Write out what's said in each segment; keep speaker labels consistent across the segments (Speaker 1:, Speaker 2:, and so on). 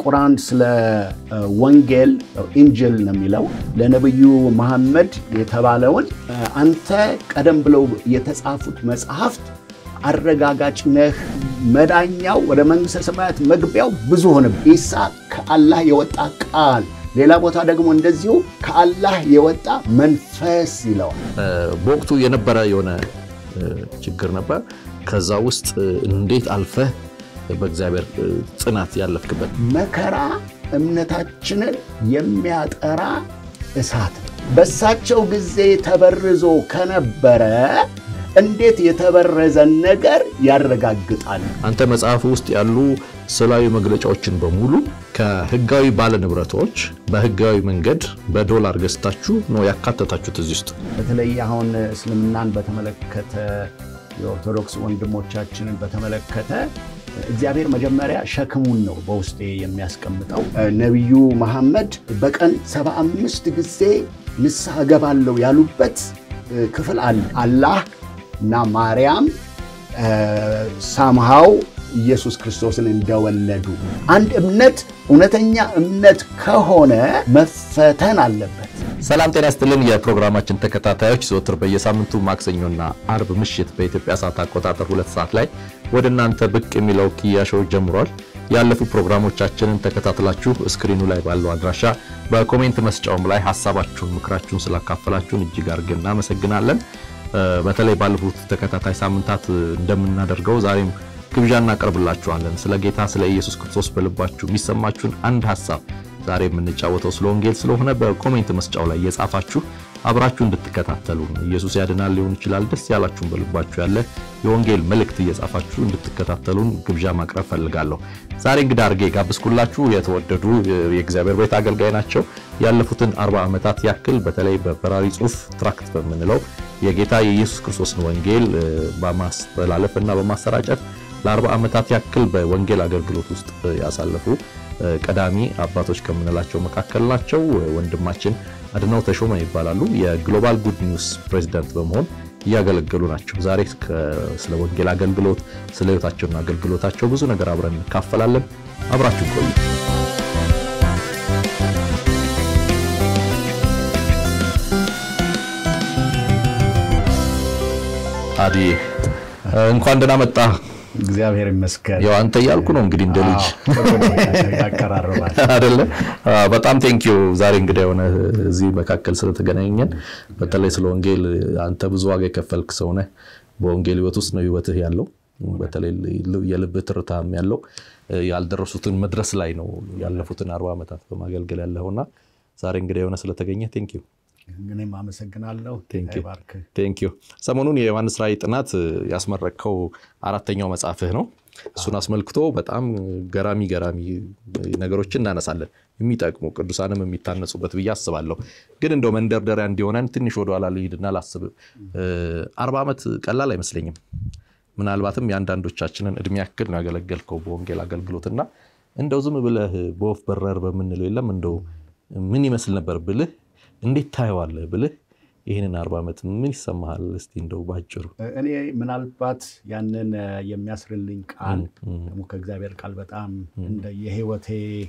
Speaker 1: ቁርአን ስለ ወንጌል ኢንጅል ነው የሚለው ለነቢዩ መሐመድ የተባለውን አንተ ቀደም ብለው የተጻፉት መጽሐፍት አረጋጋጭ ነህ፣ መዳኛው ወደ መንግሥተ ሰማያት መግቢያው ብዙ ሆነ። ኢሳ ከአላህ የወጣ ቃል፣ ሌላ ቦታ ደግሞ እንደዚሁ ከአላህ የወጣ መንፈስ ይለዋል።
Speaker 2: በወቅቱ የነበረ የሆነ ችግር ነበር። ከዛ ውስጥ እንዴት አልፈህ በእግዚአብሔር ጽናት ያለፍክበት
Speaker 1: መከራ እምነታችንን የሚያጠራ እሳት ነው። በእሳቸው ጊዜ ተበርዞ ከነበረ እንዴት የተበረዘን ነገር ያረጋግጣል?
Speaker 2: አንተ መጽሐፍ ውስጥ ያሉ ስዕላዊ መግለጫዎችን በሙሉ ከህጋዊ ባለንብረቶች በህጋዊ መንገድ በዶላር ገዝታችሁ ነው ያካተታችሁት እዚህ ውስጥ።
Speaker 1: በተለይ አሁን እስልምናን በተመለከተ የኦርቶዶክስ ወንድሞቻችንን በተመለከተ እግዚአብሔር መጀመሪያ ሸክሙን ነው በውስጤ የሚያስቀምጠው። ነቢዩ መሐመድ በቀን 75 ጊዜ ንስሐ እገባለሁ ያሉበት ክፍል አለ። አላህ እና ማርያም ሳምሃው ኢየሱስ ክርስቶስን እንደወለዱ አንድ እምነት እውነተኛ እምነት ከሆነ መፈተን አለበት።
Speaker 2: ሰላም ጤና ይስጥልን። የፕሮግራማችን ተከታታዮች ዘወትር በየሳምንቱ ማክሰኞና አርብ ምሽት በኢትዮጵያ ሰዓት አቆጣጠር ሁለት ሰዓት ላይ ወደ እናንተ ብቅ የሚለው ኪያ ሾው ጀምሯል። ያለፉ ፕሮግራሞቻችንን ተከታትላችሁ ስክሪኑ ላይ ባለው አድራሻ በኮሜንት መስጫውም ላይ ሀሳባችሁን፣ ምክራችሁን ስላካፈላችሁን እጅግ አድርገን እናመሰግናለን። በተለይ ባለፉት ተከታታይ ሳምንታት እንደምናደርገው ዛሬም ግብዣ እናቀርብላችኋለን። ስለ ጌታ ስለ ኢየሱስ ክርስቶስ በልባችሁ የሚሰማችሁን አንድ ሀሳብ ዛሬ የምንጫወተው ስለ ወንጌል ስለሆነ በኮሜንት መስጫው ላይ እየጻፋችሁ አብራችሁ እንድትከታተሉ ኢየሱስ ያድናል ሊሆን ይችላል። ደስ ያላችሁን በልባችሁ ያለ የወንጌል መልእክት እየጻፋችሁ እንድትከታተሉን ግብዣ ማቅረብ ፈልጋለሁ። ዛሬ እንግዳ አድርጌ ጋብዝኩላችሁ የተወደዱ የእግዚአብሔር ቤት አገልጋይ ናቸው። ያለፉትን አርባ ዓመታት ያክል በተለይ በበራሪ ጽሑፍ ትራክት በምንለው የጌታ የኢየሱስ ክርስቶስን ወንጌል በማስተላለፍ እና በማሰራጨት ለአርባ ዓመታት ያክል በወንጌል አገልግሎት ውስጥ ያሳለፉ ቀዳሚ አባቶች ከምንላቸው መካከል ናቸው። ወንድማችን አድነው ተሾመ ይባላሉ። የግሎባል ጉድ ኒውስ ፕሬዚዳንት በመሆን እያገለገሉ ናቸው። ዛሬ ስለ ወንጌል አገልግሎት፣ ስለ ሕይወታቸውና አገልግሎታቸው ብዙ ነገር አብረን እንካፈላለን። አብራችሁ ቆዩ። አዲ እንኳን ደህና መጣ።
Speaker 1: እግዚአብሔር ይመስገን።
Speaker 2: ያው አንተ እያልኩ ነው እንግዲህ እንደ ልጅ
Speaker 1: ያቀራርባል
Speaker 2: አይደለ? በጣም ቴንኪዩ ዛሬ እንግዲህ የሆነ እዚህ መካከል ስለተገናኘን፣ በተለይ ስለ ወንጌል አንተ ብዙ ዋጋ የከፈልክ ሰው ነህ። በወንጌል ህይወት ውስጥ ነው ህይወትህ ያለው። በተለይ የልብህ ትርታም ያለው ያልደረሱትን መድረስ ላይ ነው ያለፉትን አርባ ዓመታት በማገልገል ያለውና ዛሬ እንግዲህ የሆነ ስለተገኘ ቴንኪዩ
Speaker 1: እኔም አመሰግናለሁ።
Speaker 2: ቴንኪዩ። ሰሞኑን የዮሐንስ ራእይ ጥናት ያስመረቅከው አራተኛው መጽሐፍህ ነው። እሱን አስመልክቶ በጣም ገራሚ ገራሚ ነገሮችን እናነሳለን፣ የሚጠቅሙ ቅዱሳንም የሚታነጹበት ብዬ አስባለሁ። ግን እንደው መንደርደሪያ እንዲሆነን ትንሽ ወደኋላ ልሂድና ላስብ። አርባ ዓመት ቀላል አይመስለኝም። ምናልባትም የአንዳንዶቻችንን እድሜ ያክል ነው ያገለገልከው በወንጌል አገልግሎትና እንደው ዝም ብለህ በወፍ በረር በምንለው የለም እንደው ምን ይመስል ነበር ብልህ እንዴት ታየዋለህ ብልህ ይህንን አርባ ዓመት ምን ይሰማሃል? እስቲ እንደው ባጭሩ።
Speaker 1: እኔ ምናልባት ያንን የሚያስርልኝ ቃል ደግሞ ከእግዚአብሔር ቃል በጣም እንደ የህይወቴ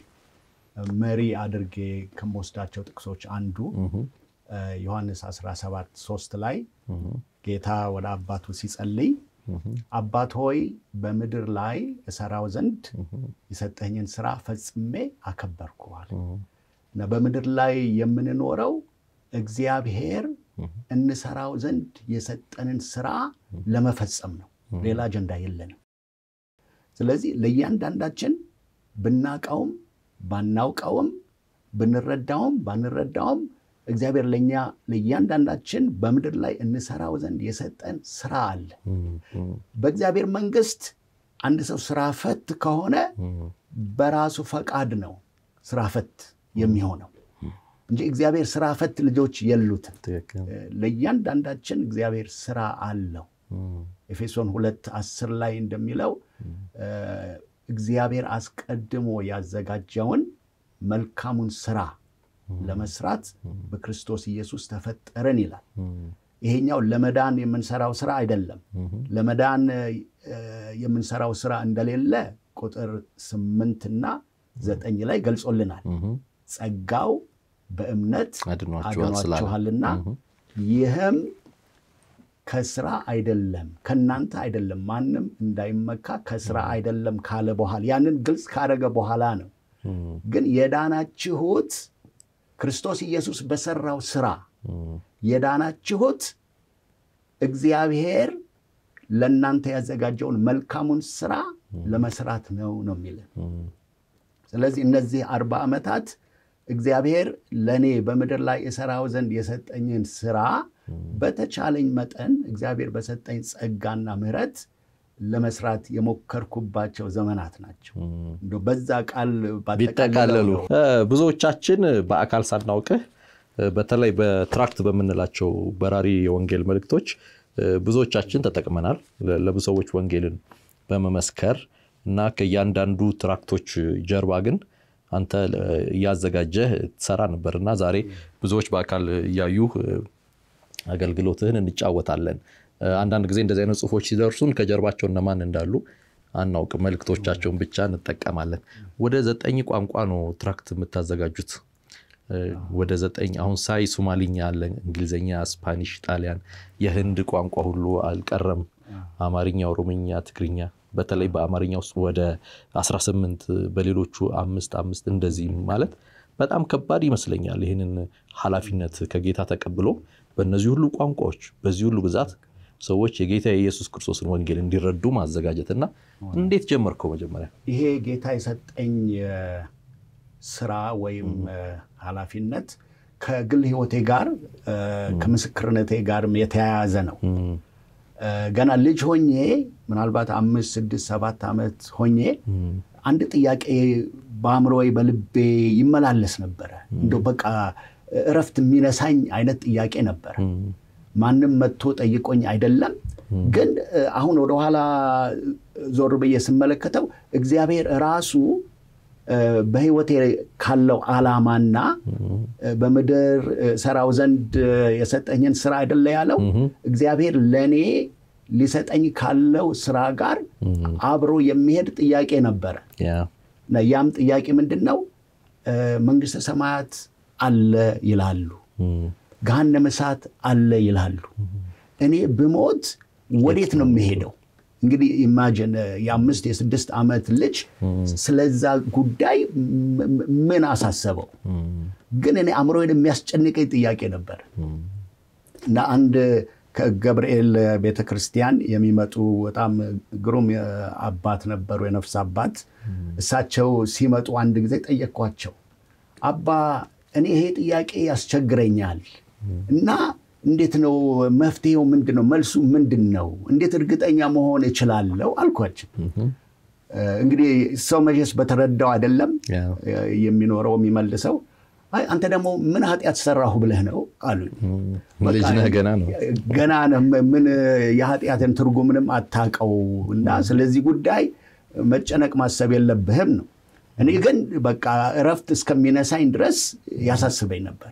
Speaker 1: መሪ አድርጌ ከምወስዳቸው ጥቅሶች አንዱ ዮሐንስ 17 3 ላይ ጌታ ወደ አባቱ ሲጸልይ አባት ሆይ በምድር ላይ እሰራው ዘንድ የሰጠኝን ስራ ፈጽሜ አከበርኩዋል። እና በምድር ላይ የምንኖረው እግዚአብሔር እንሰራው ዘንድ የሰጠንን ስራ ለመፈጸም ነው። ሌላ አጀንዳ የለንም። ስለዚህ ለእያንዳንዳችን ብናውቀውም ባናውቀውም ብንረዳውም ባንረዳውም እግዚአብሔር ለእኛ ለእያንዳንዳችን በምድር ላይ እንሰራው ዘንድ የሰጠን ስራ አለ። በእግዚአብሔር መንግስት አንድ ሰው ስራ ፈት ከሆነ በራሱ ፈቃድ ነው ስራ ፈት የሚሆነው እንጂ እግዚአብሔር ስራ ፈት ልጆች የሉትም። ለእያንዳንዳችን እግዚአብሔር ስራ አለው። ኤፌሶን ሁለት አስር ላይ እንደሚለው እግዚአብሔር አስቀድሞ ያዘጋጀውን መልካሙን ስራ ለመስራት በክርስቶስ ኢየሱስ ተፈጠረን ይላል። ይሄኛው ለመዳን የምንሰራው ስራ አይደለም። ለመዳን የምንሰራው ስራ እንደሌለ ቁጥር ስምንትና ዘጠኝ ላይ ገልጾልናል። ጸጋው በእምነት አድኗችኋልና ይህም ከስራ አይደለም ከእናንተ አይደለም፣ ማንም እንዳይመካ ከስራ አይደለም ካለ በኋላ ያንን ግልጽ ካደረገ በኋላ ነው። ግን የዳናችሁት ክርስቶስ ኢየሱስ በሰራው ስራ የዳናችሁት እግዚአብሔር ለእናንተ ያዘጋጀውን መልካሙን ስራ ለመስራት ነው ነው የሚለን። ስለዚህ እነዚህ አርባ ዓመታት እግዚአብሔር ለእኔ በምድር ላይ የሰራው ዘንድ የሰጠኝን ስራ በተቻለኝ መጠን እግዚአብሔር በሰጠኝ ጸጋና ምሕረት ለመስራት የሞከርኩባቸው ዘመናት ናቸው። እንደው በዛ ቃል
Speaker 2: ቢጠቃለሉ ብዙዎቻችን በአካል ሳናውቅህ በተለይ በትራክት በምንላቸው በራሪ የወንጌል መልእክቶች ብዙዎቻችን ተጠቅመናል። ለብዙ ሰዎች ወንጌልን በመመስከር እና ከእያንዳንዱ ትራክቶች ጀርባ ግን አንተ እያዘጋጀህ ትሰራ ነበር እና ዛሬ ብዙዎች በአካል እያዩ አገልግሎትህን እንጫወታለን። አንዳንድ ጊዜ እንደዚህ አይነት ጽሁፎች ሲደርሱን ከጀርባቸው እነማን እንዳሉ አናውቅም። መልእክቶቻቸውን ብቻ እንጠቀማለን። ወደ ዘጠኝ ቋንቋ ነው ትራክት የምታዘጋጁት። ወደ ዘጠኝ አሁን ሳይ ሶማሊኛ አለ፣ እንግሊዝኛ፣ ስፓኒሽ፣ ጣሊያን፣ የህንድ ቋንቋ ሁሉ አልቀረም። አማርኛ፣ ኦሮምኛ፣ ትግርኛ በተለይ በአማርኛ ውስጥ ወደ 18 በሌሎቹ አምስት አምስት እንደዚህ ማለት በጣም ከባድ ይመስለኛል። ይህንን ኃላፊነት ከጌታ ተቀብሎ በእነዚህ ሁሉ ቋንቋዎች በዚህ ሁሉ ብዛት ሰዎች የጌታ የኢየሱስ ክርስቶስን ወንጌል እንዲረዱ ማዘጋጀትና እንዴት ጀመርከው? መጀመሪያ
Speaker 1: ይሄ ጌታ የሰጠኝ ስራ ወይም ኃላፊነት ከግል ህይወቴ ጋር ከምስክርነቴ ጋርም የተያያዘ ነው። ገና ልጅ ሆኜ ምናልባት አምስት ስድስት ሰባት ዓመት ሆኜ አንድ ጥያቄ በአእምሮዬ በልቤ ይመላለስ ነበረ። እንደው በቃ እረፍት የሚነሳኝ አይነት ጥያቄ ነበረ። ማንም መጥቶ ጠይቆኝ አይደለም፣ ግን አሁን ወደኋላ ዞር ብዬ ስመለከተው እግዚአብሔር ራሱ በህይወቴ ካለው ዓላማና በምድር ሰራው ዘንድ የሰጠኝን ስራ አይደለ ያለው እግዚአብሔር ለእኔ ሊሰጠኝ ካለው ስራ ጋር አብሮ የሚሄድ ጥያቄ ነበረ። ያም ጥያቄ ምንድን ነው? መንግስተ ሰማያት አለ ይላሉ፣ ገሃነመ እሳት አለ ይላሉ። እኔ ብሞት ወዴት ነው የሚሄደው? እንግዲህ ኢማጅን የአምስት የስድስት ዓመት ልጅ ስለዛ ጉዳይ ምን አሳሰበው? ግን እኔ አእምሮዬን የሚያስጨንቀኝ ጥያቄ ነበር እና አንድ ከገብርኤል ቤተክርስቲያን የሚመጡ በጣም ግሩም አባት ነበሩ፣ የነፍስ አባት። እሳቸው ሲመጡ አንድ ጊዜ ጠየቅኳቸው፣ አባ እኔ ይሄ ጥያቄ ያስቸግረኛል እና እንዴት ነው መፍትሄው? ምንድን ነው መልሱ? ምንድን ነው? እንዴት እርግጠኛ መሆን እችላለሁ አልኳቸው። እንግዲህ ሰው መቼስ በተረዳው አይደለም የሚኖረው የሚመልሰው። አይ አንተ ደግሞ ምን ኃጢአት ሰራሁ ብለህ ነው አሉኝ።
Speaker 2: ልጅ ነህ፣ ገና ነው
Speaker 1: ገና ነህ፣ ምን የኃጢአትን ትርጉምንም አታውቀው እና ስለዚህ ጉዳይ መጨነቅ ማሰብ የለብህም ነው። እኔ ግን በቃ እረፍት እስከሚነሳኝ ድረስ ያሳስበኝ ነበር።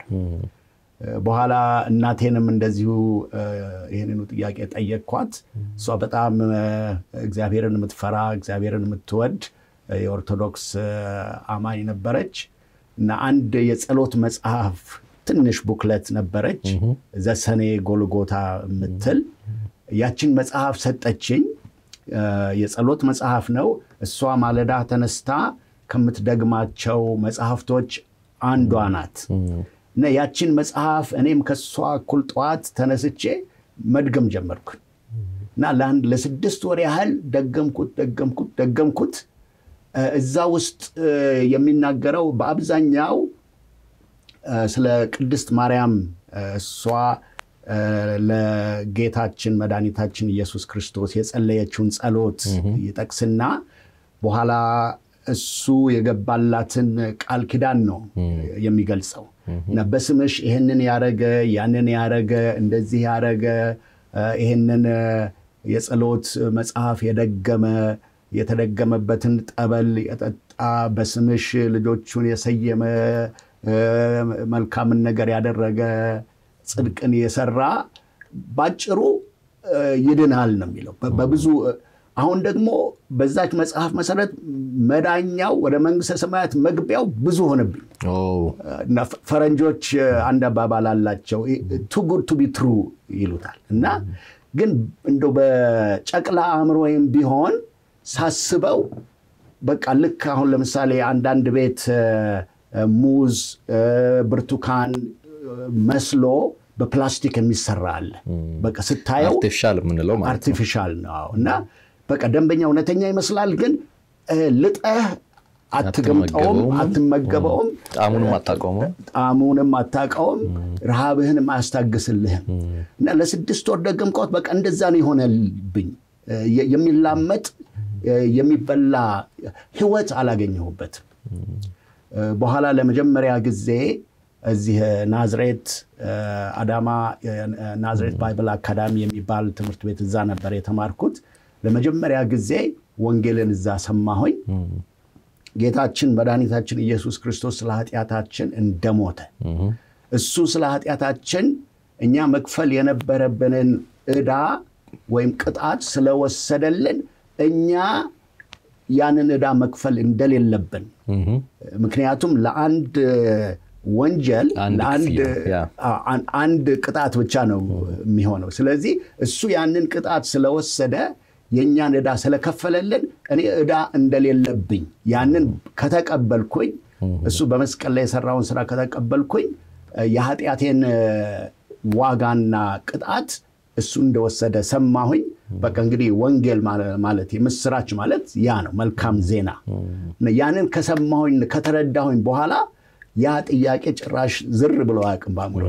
Speaker 1: በኋላ እናቴንም እንደዚሁ ይህንኑ ጥያቄ ጠየቅኳት። እሷ በጣም እግዚአብሔርን የምትፈራ እግዚአብሔርን የምትወድ የኦርቶዶክስ አማኝ ነበረች እና አንድ የጸሎት መጽሐፍ ትንሽ ቡክለት ነበረች ዘሰኔ ጎልጎታ የምትል ያችን መጽሐፍ ሰጠችኝ። የጸሎት መጽሐፍ ነው። እሷ ማለዳ ተነስታ ከምትደግማቸው መጽሐፍቶች አንዷ ናት። እና ያችን መጽሐፍ እኔም ከሷ እኩል ጠዋት ተነስቼ መድገም ጀመርኩ እና ለአንድ ለስድስት ወር ያህል ደገምኩት ደገምኩት ደገምኩት። እዛ ውስጥ የሚናገረው በአብዛኛው ስለ ቅድስት ማርያም እሷ ለጌታችን መድኃኒታችን ኢየሱስ ክርስቶስ የጸለየችውን ጸሎት ይጠቅስና በኋላ እሱ የገባላትን ቃል ኪዳን ነው የሚገልጸው እና በስምሽ ይህንን ያረገ ያንን ያረገ እንደዚህ ያረገ ይህንን የጸሎት መጽሐፍ የደገመ የተደገመበትን ጠበል የጠጣ በስምሽ ልጆቹን የሰየመ መልካምን ነገር ያደረገ ጽድቅን የሰራ ባጭሩ ይድናል ነው የሚለው። በብዙ አሁን ደግሞ በዛች መጽሐፍ መሰረት መዳኛው ወደ መንግስተ ሰማያት መግቢያው ብዙ ሆነብኝ እና ፈረንጆች አንድ አባባል አላቸው ቱ ጉድ ቱ ቢ ትሩ ይሉታል እና ግን እንደው በጨቅላ አእምሮ ወይም ቢሆን ሳስበው በቃ ልክ አሁን ለምሳሌ አንዳንድ ቤት ሙዝ፣ ብርቱካን መስሎ በፕላስቲክ የሚሰራ አለ። በቃ ስታየው
Speaker 2: አርቲፊሻል የምንለው ማለት ነው።
Speaker 1: አርቲፊሻል ነው እና በቃ ደንበኛ እውነተኛ ይመስላል፣ ግን ልጠህ አትገምጠውም፣ አትመገበውም፣
Speaker 2: ጣዕሙንም አታውቀውም።
Speaker 1: ጣዕሙንም አታውቀውም፣ ረሃብህንም አያስታግስልህም። እና ለስድስት ወር ደገምከውት በቃ እንደዛ ነው የሆነብኝ። የሚላመጥ የሚበላ ህይወት አላገኘሁበትም። በኋላ ለመጀመሪያ ጊዜ እዚህ ናዝሬት አዳማ ናዝሬት ባይብል አካዳሚ የሚባል ትምህርት ቤት እዛ ነበር የተማርኩት። ለመጀመሪያ ጊዜ ወንጌልን እዛ ሰማሁኝ። ጌታችን መድኃኒታችን ኢየሱስ ክርስቶስ ስለ ኃጢአታችን እንደሞተ እሱ ስለ ኃጢአታችን እኛ መክፈል የነበረብንን ዕዳ ወይም ቅጣት ስለወሰደልን እኛ ያንን ዕዳ መክፈል እንደሌለብን ምክንያቱም ለአንድ ወንጀል አንድ ቅጣት ብቻ ነው የሚሆነው። ስለዚህ እሱ ያንን ቅጣት ስለወሰደ የእኛን ዕዳ ስለከፈለልን እኔ ዕዳ እንደሌለብኝ ያንን ከተቀበልኩኝ እሱ በመስቀል ላይ የሰራውን ስራ ከተቀበልኩኝ የኃጢአቴን ዋጋና ቅጣት እሱ እንደወሰደ ሰማሁኝ። በቃ እንግዲህ ወንጌል ማለት የምስራች ማለት ያ ነው፣ መልካም ዜና። ያንን ከሰማሁኝ ከተረዳሁኝ በኋላ ያ ጥያቄ ጭራሽ ዝር ብሎ አያውቅም በአእምሮ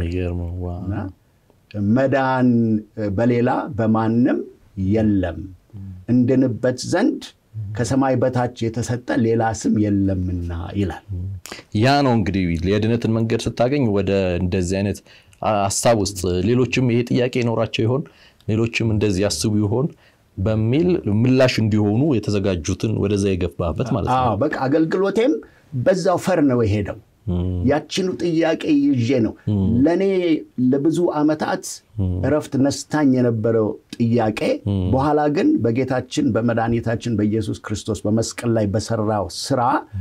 Speaker 1: መዳን በሌላ በማንም የለም እንድንበት ዘንድ ከሰማይ በታች የተሰጠ ሌላ ስም የለምና ይላል።
Speaker 2: ያ ነው እንግዲህ የድነትን መንገድ ስታገኝ ወደ እንደዚህ አይነት ሀሳብ ውስጥ ሌሎችም ይሄ ጥያቄ ይኖራቸው ይሆን ሌሎችም እንደዚህ ያስቡ ይሆን በሚል ምላሽ እንዲሆኑ የተዘጋጁትን ወደዛ የገባበት ማለት ነው።
Speaker 1: በቃ አገልግሎቴም በዛው ፈር ነው የሄደው። ያችኑ ጥያቄ ይዤ ነው ለእኔ ለብዙ ዓመታት እረፍት ነስታኝ የነበረው ጥያቄ በኋላ ግን በጌታችን በመድኃኒታችን በኢየሱስ ክርስቶስ በመስቀል ላይ በሰራው ስራ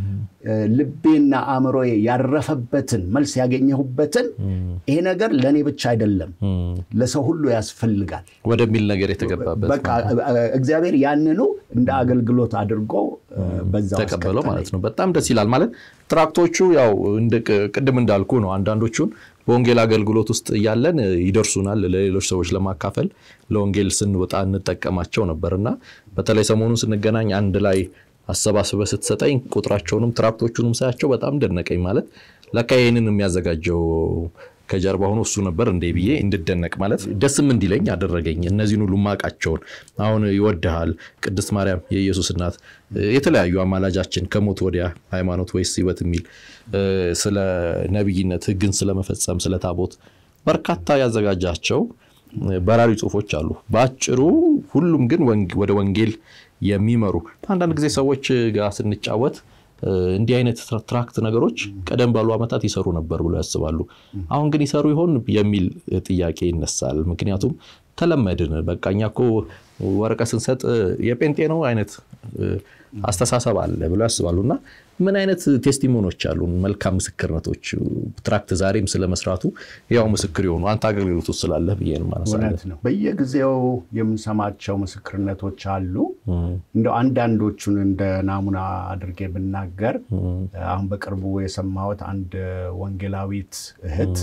Speaker 1: ልቤና አእምሮዬ ያረፈበትን መልስ ያገኘሁበትን ይሄ ነገር ለእኔ ብቻ አይደለም ለሰው ሁሉ ያስፈልጋል
Speaker 2: ወደሚል ነገር የተገባበት
Speaker 1: በቃ እግዚአብሔር ያንኑ እንደ አገልግሎት አድርጎ በዛ
Speaker 2: ተቀበለው ማለት ነው። በጣም ደስ ይላል። ማለት ትራክቶቹ ያው ቅድም እንዳልኩ ነው። አንዳንዶቹን በወንጌል አገልግሎት ውስጥ እያለን ይደርሱናል ለሌሎች ሰዎች ለማካፈል ለወንጌል ስንወጣ እንጠቀማቸው ነበር እና በተለይ ሰሞኑን ስንገናኝ አንድ ላይ አሰባስበ ስትሰጠኝ ቁጥራቸውንም ትራክቶቹንም ሳያቸው በጣም ደነቀኝ። ማለት ለካ ይህንን የሚያዘጋጀው ከጀርባ ሆኖ እሱ ነበር እንዴ ብዬ እንድደነቅ ማለት ደስም እንዲለኝ አደረገኝ። እነዚህን ሁሉ ማቃቸውን አሁን ይወድሃል፣ ቅድስት ማርያም የኢየሱስ እናት፣ የተለያዩ አማላጃችን፣ ከሞት ወዲያ ሃይማኖት ወይስ ሕይወት የሚል ስለ ነቢይነት፣ ሕግን ስለመፈጸም፣ ስለ ታቦት በርካታ ያዘጋጃቸው በራሪ ጽሁፎች አሉ። በአጭሩ ሁሉም ግን ወደ ወንጌል የሚመሩ አንዳንድ ጊዜ ሰዎች ጋር ስንጫወት እንዲህ አይነት ትራክት ነገሮች ቀደም ባሉ ዓመታት ይሰሩ ነበር ብሎ ያስባሉ። አሁን ግን ይሰሩ ይሆን የሚል ጥያቄ ይነሳል። ምክንያቱም ተለመድን። በቃ እኛ እኮ ወረቀት ስንሰጥ የጴንጤ ነው አይነት አስተሳሰብ አለ ብሎ ያስባሉ። እና ምን አይነት ቴስቲሞኖች አሉ? መልካም ምስክርነቶች ትራክት ዛሬም ስለመስራቱ ያው ምስክር የሆኑ አንተ አገልግሎት ውስጥ ስላለህ ብዬ ነው
Speaker 1: እውነት ነው። በየጊዜው የምንሰማቸው ምስክርነቶች አሉ። እንደው አንዳንዶቹን እንደ ናሙና አድርጌ ብናገር አሁን በቅርቡ የሰማሁት አንድ ወንጌላዊት እህት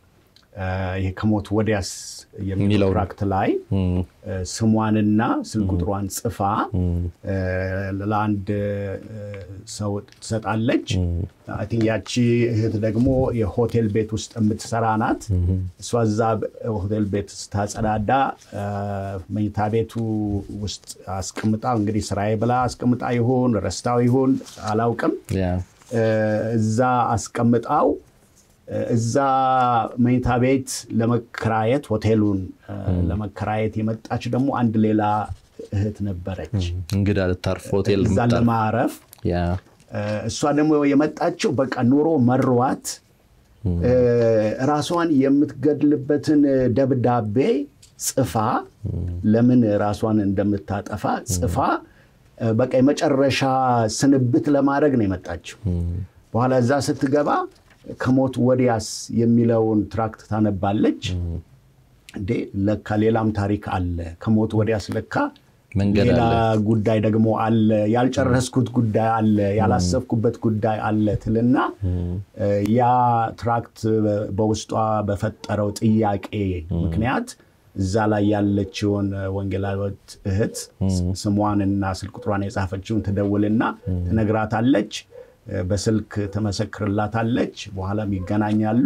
Speaker 1: ይሄ ከሞት ወዲያስ የሚለው ትራክት ላይ ስሟንና ስልክ ቁጥሯን ጽፋ ለአንድ ሰው ትሰጣለች። ያቺ እህት ደግሞ የሆቴል ቤት ውስጥ የምትሰራ ናት። እሷ እዛ ሆቴል ቤት ስታጸዳዳ መኝታ ቤቱ ውስጥ አስቀምጣ እንግዲህ ስራዬ ብላ አስቀምጣ ይሁን ረስታው ይሁን አላውቅም፣ እዛ አስቀምጣው እዛ መኝታ ቤት ለመከራየት ሆቴሉን ለመከራየት የመጣች ደግሞ አንድ ሌላ እህት ነበረች።
Speaker 2: እንግዳ ልታርፍ ሆቴል
Speaker 1: እዛ ለማረፍ እሷ ደግሞ የመጣችው በቃ ኑሮ መሯት ራሷን የምትገድልበትን ደብዳቤ ጽፋ ለምን ራሷን እንደምታጠፋ ጽፋ በቃ የመጨረሻ ስንብት ለማድረግ ነው የመጣችው። በኋላ እዛ ስትገባ ከሞት ወዲያስ የሚለውን ትራክት ታነባለች። እንዴ ለካ ሌላም ታሪክ አለ፣ ከሞት ወዲያስ ለካ ሌላ ጉዳይ ደግሞ አለ፣ ያልጨረስኩት ጉዳይ አለ፣ ያላሰብኩበት ጉዳይ አለ ትልና ያ ትራክት በውስጧ በፈጠረው ጥያቄ ምክንያት እዛ ላይ ያለችውን ወንጌላዊት እህት ስሟንና ስልክ ቁጥሯን የጻፈችውን ትደውልና ትነግራታለች። በስልክ ትመሰክርላታለች። በኋላም ይገናኛሉ።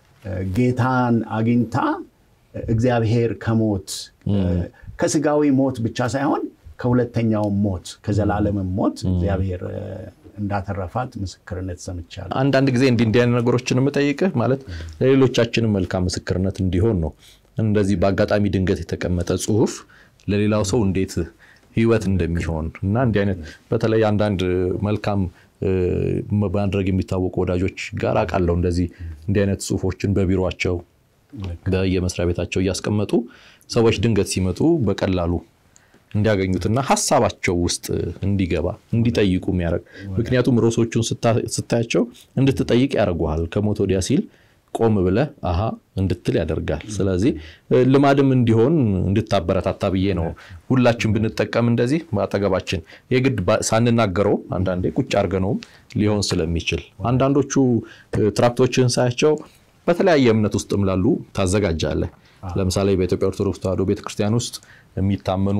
Speaker 1: ጌታን አግኝታ እግዚአብሔር ከሞት ከስጋዊ ሞት ብቻ ሳይሆን ከሁለተኛው ሞት ከዘላለምም ሞት እግዚአብሔር እንዳተረፋት ምስክርነት ሰምቻለሁ።
Speaker 2: አንዳንድ ጊዜ እንዲህ እንዲህ አይነት ነገሮችን የምጠይቅህ ማለት ለሌሎቻችንም መልካም ምስክርነት እንዲሆን ነው። እንደዚህ በአጋጣሚ ድንገት የተቀመጠ ጽሁፍ ለሌላው ሰው እንዴት ህይወት እንደሚሆን እና እንዲህ አይነት በተለይ አንዳንድ መልካም ማድረግ የሚታወቁ ወዳጆች ጋር አውቃለሁ እንደዚህ እንዲህ አይነት ጽሁፎችን በቢሮቸው በየመስሪያ ቤታቸው እያስቀመጡ ሰዎች ድንገት ሲመጡ በቀላሉ እንዲያገኙትና ሀሳባቸው ውስጥ እንዲገባ እንዲጠይቁ የሚያደርግ ምክንያቱም ርዕሶቹን ስታያቸው እንድትጠይቅ ያደርጉሃል። ከሞት ወዲያ ሲል ቆም ብለህ አሃ እንድትል ያደርጋል። ስለዚህ ልማድም እንዲሆን እንድታበረታታ ብዬ ነው። ሁላችን ብንጠቀም እንደዚህ በአጠገባችን የግድ ሳንናገረው አንዳንዴ ቁጭ አድርገነውም ሊሆን ስለሚችል አንዳንዶቹ ትራክቶችን ሳያቸው በተለያየ እምነት ውስጥም ላሉ ታዘጋጃለህ። ለምሳሌ በኢትዮጵያ ኦርቶዶክስ ተዋሕዶ ቤተክርስቲያን ውስጥ የሚታመኑ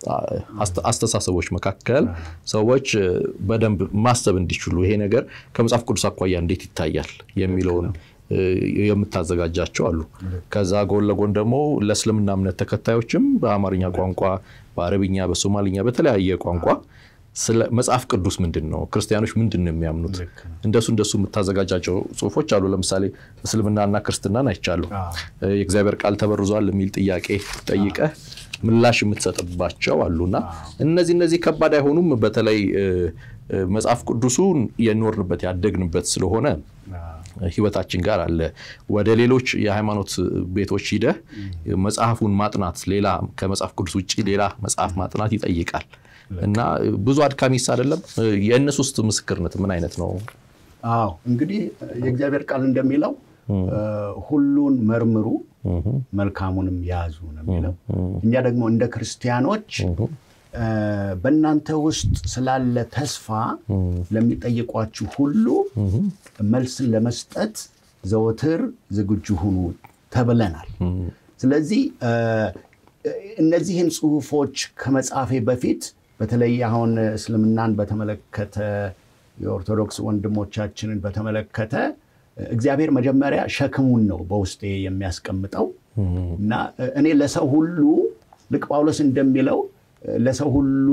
Speaker 2: አስተሳሰቦች መካከል ሰዎች በደንብ ማሰብ እንዲችሉ ይሄ ነገር ከመጽሐፍ ቅዱስ አኳያ እንዴት ይታያል የሚለውን የምታዘጋጃቸው አሉ። ከዛ ጎን ለጎን ደግሞ ለእስልምና እምነት ተከታዮችም በአማርኛ ቋንቋ፣ በአረብኛ፣ በሶማሊኛ በተለያየ ቋንቋ ስለ መጽሐፍ ቅዱስ ምንድን ነው፣ ክርስቲያኖች ምንድን ነው የሚያምኑት፣ እንደሱ እንደሱ የምታዘጋጃቸው ጽሁፎች አሉ። ለምሳሌ እስልምናና ክርስትናን አይቻለሁ። የእግዚአብሔር ቃል ተበርዟል የሚል ጥያቄ ጠይቀህ ምላሽ የምትሰጥባቸው አሉና እነዚህ እነዚህ ከባድ አይሆኑም። በተለይ መጽሐፍ ቅዱሱን የኖርንበት ያደግንበት ስለሆነ ህይወታችን ጋር አለ። ወደ ሌሎች የሃይማኖት ቤቶች ሂደህ መጽሐፉን ማጥናት ሌላ ከመጽሐፍ ቅዱስ ውጭ ሌላ መጽሐፍ ማጥናት ይጠይቃል እና ብዙ አድካሚስ አይደለም። የእነሱ ውስጥ ምስክርነት ምን አይነት ነው?
Speaker 1: አዎ እንግዲህ የእግዚአብሔር ቃል እንደሚለው ሁሉን መርምሩ መልካሙንም ያዙ ነው የሚለው። እኛ ደግሞ እንደ ክርስቲያኖች በእናንተ ውስጥ ስላለ ተስፋ ለሚጠይቋችሁ ሁሉ መልስን ለመስጠት ዘወትር ዝግጁ ሁኑ ተብለናል። ስለዚህ እነዚህን ጽሁፎች ከመጻፌ በፊት በተለይ አሁን እስልምናን በተመለከተ የኦርቶዶክስ ወንድሞቻችንን በተመለከተ እግዚአብሔር መጀመሪያ ሸክሙን ነው በውስጤ የሚያስቀምጠው እና እኔ ለሰው ሁሉ ልቅ ጳውሎስ እንደሚለው ለሰው ሁሉ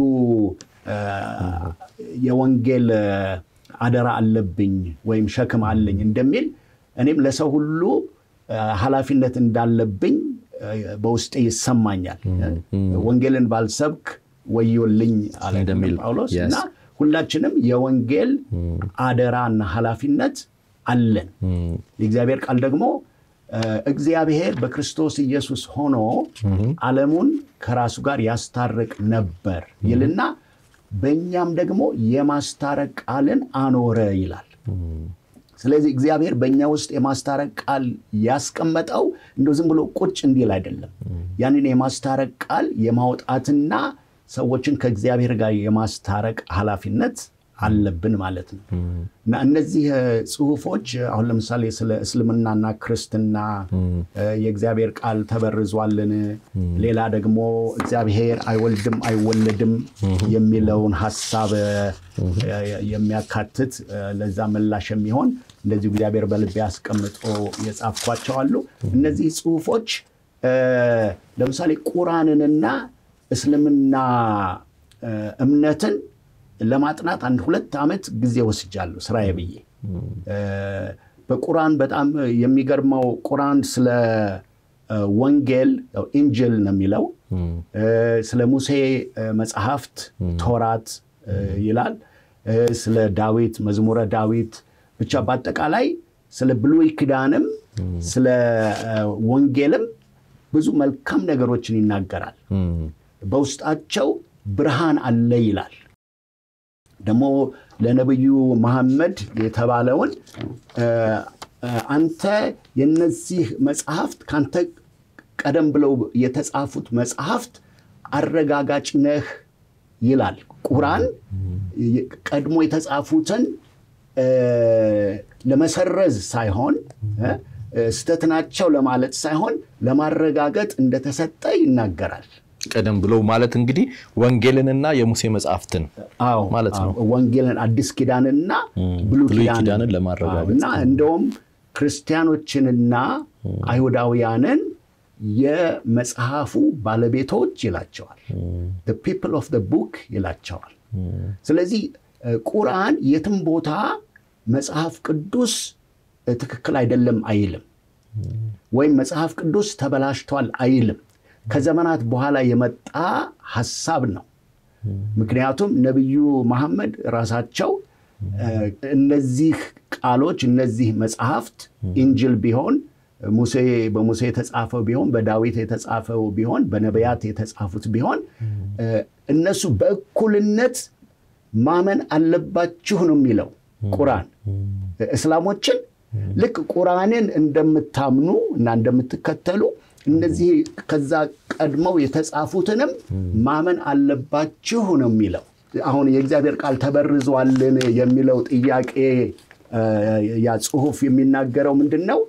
Speaker 1: የወንጌል አደራ አለብኝ ወይም ሸክም አለኝ እንደሚል እኔም ለሰው ሁሉ ኃላፊነት እንዳለብኝ በውስጤ ይሰማኛል። ወንጌልን ባልሰብክ ወዮልኝ አለ ጳውሎስ እና ሁላችንም የወንጌል አደራና ኃላፊነት አለን። የእግዚአብሔር ቃል ደግሞ እግዚአብሔር በክርስቶስ ኢየሱስ ሆኖ ዓለሙን ከራሱ ጋር ያስታርቅ ነበር ይልና በእኛም ደግሞ የማስታረቅ ቃልን አኖረ ይላል። ስለዚህ እግዚአብሔር በእኛ ውስጥ የማስታረቅ ቃል ያስቀመጠው እንደው ዝም ብሎ ቁጭ እንዲል አይደለም። ያንን የማስታረቅ ቃል የማውጣትና ሰዎችን ከእግዚአብሔር ጋር የማስታረቅ ኃላፊነት አለብን ማለት ነው እና እነዚህ ጽሁፎች አሁን ለምሳሌ ስለ እስልምናና ክርስትና የእግዚአብሔር ቃል ተበርዟልን፣ ሌላ ደግሞ እግዚአብሔር አይወልድም አይወለድም የሚለውን ሀሳብ የሚያካትት ለዛ ምላሽ የሚሆን እንደዚሁ እግዚአብሔር በልቤ አስቀምጦ የጻፍኳቸው አሉ። እነዚህ ጽሁፎች ለምሳሌ ቁራንንና እስልምና እምነትን ለማጥናት አንድ ሁለት ዓመት ጊዜ ወስጃለሁ ስራዬ ብዬ። በቁርአን በጣም የሚገርመው ቁርአን ስለ ወንጌል ኢንጅል ነው የሚለው፣ ስለ ሙሴ መጽሐፍት ቶራት ይላል፣ ስለ ዳዊት መዝሙረ ዳዊት ብቻ በአጠቃላይ ስለ ብሉይ ኪዳንም ስለ ወንጌልም ብዙ መልካም ነገሮችን ይናገራል። በውስጣቸው ብርሃን አለ ይላል። ደግሞ ለነቢዩ መሐመድ የተባለውን አንተ የነዚህ መጽሐፍት ከአንተ ቀደም ብለው የተጻፉት መጽሐፍት አረጋጋጭ ነህ ይላል። ቁርአን ቀድሞ የተጻፉትን ለመሰረዝ ሳይሆን ስተት ናቸው ለማለት ሳይሆን ለማረጋገጥ እንደተሰጠ ይናገራል።
Speaker 2: ቀደም ብለው ማለት እንግዲህ ወንጌልንና የሙሴ መጽሐፍትን
Speaker 1: አዎ
Speaker 2: ማለት ነው።
Speaker 1: ወንጌልን አዲስ ኪዳንና ብሉይ
Speaker 2: ብሉይ
Speaker 1: ኪዳንን
Speaker 2: ኪዳንን ለማረጋገጥ
Speaker 1: እና እንደውም ክርስቲያኖችንና አይሁዳውያንን የመጽሐፉ ባለቤቶች ይላቸዋል። ፒፕል ኦፍ ቡክ ይላቸዋል። ስለዚህ ቁርአን የትም ቦታ መጽሐፍ ቅዱስ ትክክል አይደለም አይልም፣ ወይም መጽሐፍ ቅዱስ ተበላሽቷል አይልም። ከዘመናት በኋላ የመጣ ሐሳብ ነው። ምክንያቱም ነቢዩ መሐመድ ራሳቸው እነዚህ ቃሎች እነዚህ መጽሐፍት ኢንጅል ቢሆን ሙሴ በሙሴ የተጻፈው ቢሆን በዳዊት የተጻፈው ቢሆን በነቢያት የተጻፉት ቢሆን እነሱ በእኩልነት ማመን አለባችሁ ነው የሚለው ቁርአን። እስላሞችን ልክ ቁርአንን እንደምታምኑ እና እንደምትከተሉ እነዚህ ከዛ ቀድመው የተጻፉትንም ማመን አለባችሁ ነው የሚለው። አሁን የእግዚአብሔር ቃል ተበርዟልን የሚለው ጥያቄ ያ ጽሁፍ የሚናገረው ምንድን ነው?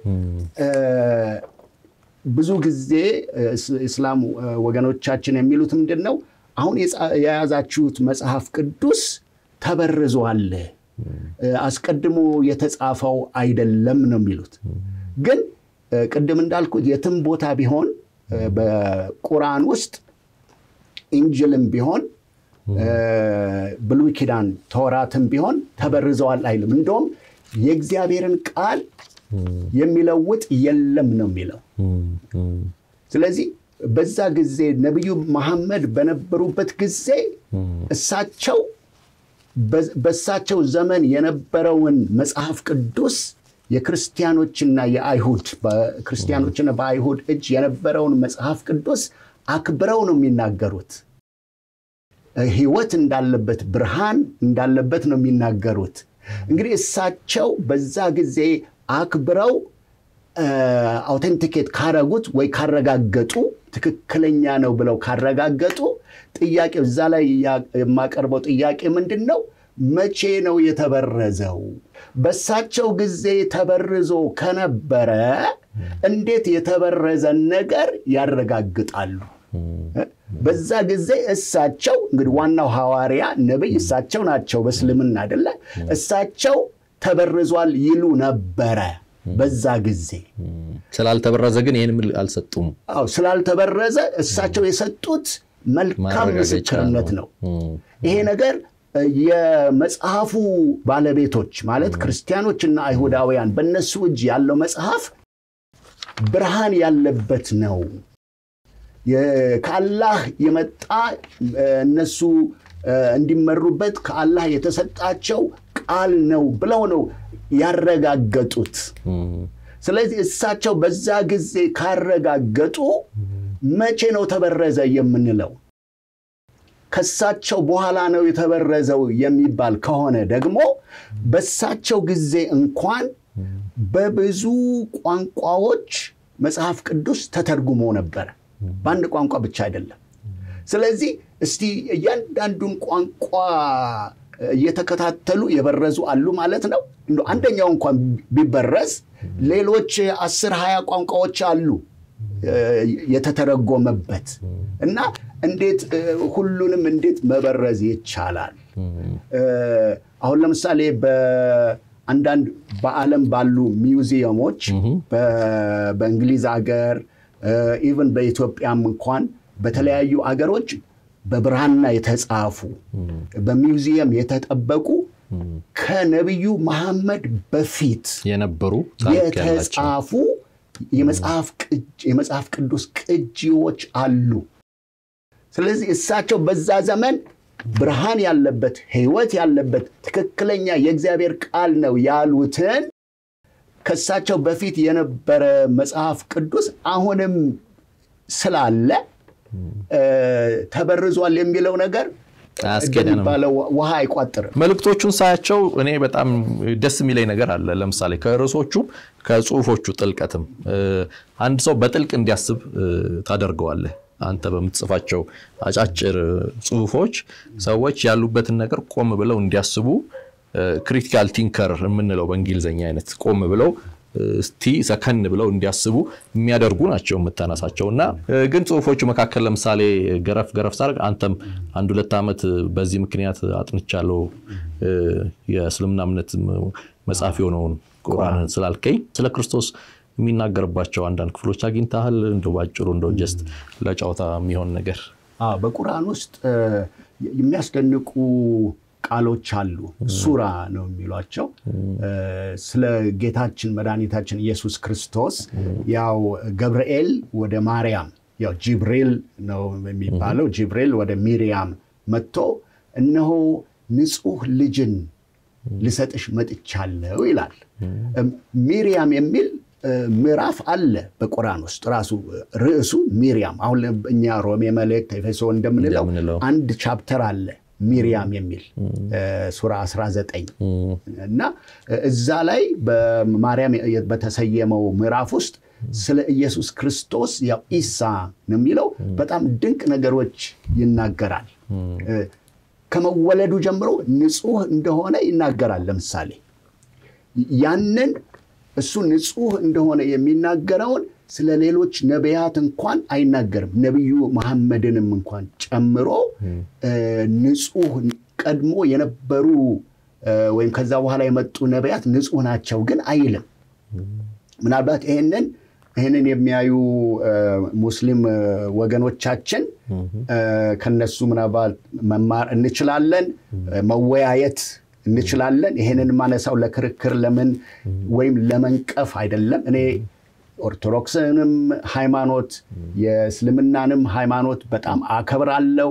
Speaker 1: ብዙ ጊዜ እስላም ወገኖቻችን የሚሉት ምንድን ነው? አሁን የያዛችሁት መጽሐፍ ቅዱስ ተበርዟል፣ አስቀድሞ የተጻፈው አይደለም ነው የሚሉት። ግን ቅድም እንዳልኩት የትም ቦታ ቢሆን በቁርአን ውስጥ ኢንጅልም ቢሆን ብሉይ ኪዳን ተውራትም ቢሆን ተበርዘዋል አይልም። እንደውም የእግዚአብሔርን ቃል የሚለውጥ የለም ነው የሚለው። ስለዚህ በዛ ጊዜ ነቢዩ መሐመድ በነበሩበት ጊዜ እሳቸው በእሳቸው ዘመን የነበረውን መጽሐፍ ቅዱስ የክርስቲያኖችና የአይሁድ በክርስቲያኖችና በአይሁድ እጅ የነበረውን መጽሐፍ ቅዱስ አክብረው ነው የሚናገሩት። ሕይወት እንዳለበት ብርሃን እንዳለበት ነው የሚናገሩት። እንግዲህ እሳቸው በዛ ጊዜ አክብረው አውቴንቲኬት ካረጉት ወይ ካረጋገጡ ትክክለኛ ነው ብለው ካረጋገጡ ጥያቄው እዛ ላይ የማቀርበው ጥያቄ ምንድን ነው? መቼ ነው የተበረዘው? በሳቸው ጊዜ ተበርዞ ከነበረ እንዴት የተበረዘን ነገር ያረጋግጣሉ? በዛ ጊዜ እሳቸው እንግዲህ ዋናው ሐዋርያ ነቢይ እሳቸው ናቸው። በእስልምና አይደለ? እሳቸው ተበርዟል ይሉ ነበረ በዛ ጊዜ።
Speaker 2: ስላልተበረዘ ግን ይህን አልሰጡም።
Speaker 1: አዎ ስላልተበረዘ እሳቸው የሰጡት መልካም ምስክርነት ነው። ይሄ ነገር የመጽሐፉ ባለቤቶች ማለት ክርስቲያኖችና አይሁዳውያን በእነሱ እጅ ያለው መጽሐፍ ብርሃን ያለበት ነው ከአላህ የመጣ እነሱ እንዲመሩበት ከአላህ የተሰጣቸው ቃል ነው ብለው ነው ያረጋገጡት። ስለዚህ እሳቸው በዛ ጊዜ ካረጋገጡ መቼ ነው ተበረዘ የምንለው? ከሳቸው በኋላ ነው የተበረዘው የሚባል ከሆነ ደግሞ በሳቸው ጊዜ እንኳን በብዙ ቋንቋዎች መጽሐፍ ቅዱስ ተተርጉሞ ነበረ። በአንድ ቋንቋ ብቻ አይደለም። ስለዚህ እስቲ እያንዳንዱን ቋንቋ እየተከታተሉ የበረዙ አሉ ማለት ነው። እንደው አንደኛው እንኳን ቢበረዝ ሌሎች አስር ሀያ ቋንቋዎች አሉ የተተረጎመበት እና እንዴት ሁሉንም እንዴት መበረዝ ይቻላል? አሁን ለምሳሌ በአንዳንድ በዓለም ባሉ ሚውዚየሞች በእንግሊዝ ሀገር ኢቨን በኢትዮጵያም እንኳን በተለያዩ አገሮች በብራና የተጻፉ በሚውዚየም የተጠበቁ ከነቢዩ መሐመድ በፊት
Speaker 2: የነበሩ
Speaker 1: የተጻፉ የመጽሐፍ ቅዱስ ቅጂዎች አሉ። ስለዚህ እሳቸው በዛ ዘመን ብርሃን ያለበት ሕይወት ያለበት ትክክለኛ የእግዚአብሔር ቃል ነው ያሉትን ከእሳቸው በፊት የነበረ መጽሐፍ ቅዱስ አሁንም ስላለ ተበርዟል የሚለው ነገር እንደሚባለው ውሃ አይቋጥርም።
Speaker 2: መልእክቶቹን ሳያቸው እኔ በጣም ደስ የሚለኝ ነገር አለ። ለምሳሌ ከርዕሶቹም ከጽሁፎቹ ጥልቀትም አንድ ሰው በጥልቅ እንዲያስብ ታደርገዋለህ። አንተ በምትጽፋቸው አጫጭር ጽሁፎች ሰዎች ያሉበትን ነገር ቆም ብለው እንዲያስቡ ክሪቲካል ቲንከር የምንለው በእንግሊዝኛ አይነት ቆም ብለው እስቲ ሰከን ብለው እንዲያስቡ የሚያደርጉ ናቸው የምታነሳቸው። እና ግን ጽሁፎቹ መካከል ለምሳሌ ገረፍ ገረፍ ሳርግ አንተም አንድ ሁለት ዓመት በዚህ ምክንያት አጥንቻለሁ የእስልምና እምነት መጽሐፍ የሆነውን ቁርአንን ስላልከኝ ስለ ክርስቶስ የሚናገርባቸው አንዳንድ ክፍሎች አግኝተሃል? እንደ ባጭሩ እንደ ጀስት ለጨዋታ የሚሆን ነገር
Speaker 1: በቁርአን ውስጥ የሚያስደንቁ ቃሎች አሉ። ሱራ ነው የሚሏቸው። ስለ ጌታችን መድኃኒታችን ኢየሱስ ክርስቶስ ያው ገብርኤል ወደ ማርያም ያው ጂብሪል ነው የሚባለው። ጂብሪል ወደ ሚሪያም መጥቶ እነሆ ንጹሕ ልጅን ልሰጥሽ መጥቻለሁ ይላል። ሚሪያም የሚል ምዕራፍ አለ በቁርአን ውስጥ ራሱ ርዕሱ ሚሪያም። አሁን እኛ ሮሜ መልእክት፣ ኤፌሶ እንደምንለው አንድ ቻፕተር አለ ሚሪያም የሚል ሱራ 19 እና እዛ ላይ በማርያም በተሰየመው ምዕራፍ ውስጥ ስለ ኢየሱስ ክርስቶስ ያው ኢሳ ነው የሚለው በጣም ድንቅ ነገሮች ይናገራል። ከመወለዱ ጀምሮ ንጹሕ እንደሆነ ይናገራል። ለምሳሌ ያንን እሱ ንጹሕ እንደሆነ የሚናገረውን ስለ ሌሎች ነቢያት እንኳን አይናገርም። ነቢዩ መሐመድንም እንኳን ጨምሮ ንጹሕ ቀድሞ የነበሩ ወይም ከዛ በኋላ የመጡ ነቢያት ንጹሕ ናቸው ግን አይልም። ምናልባት ይህንን ይህንን የሚያዩ ሙስሊም ወገኖቻችን ከነሱ ምናልባት መማር እንችላለን፣ መወያየት እንችላለን። ይህንን ማነሳው ለክርክር ለምን ወይም ለመንቀፍ አይደለም። እኔ ኦርቶዶክስንም ሃይማኖት የእስልምናንም ሃይማኖት በጣም አከብራለሁ።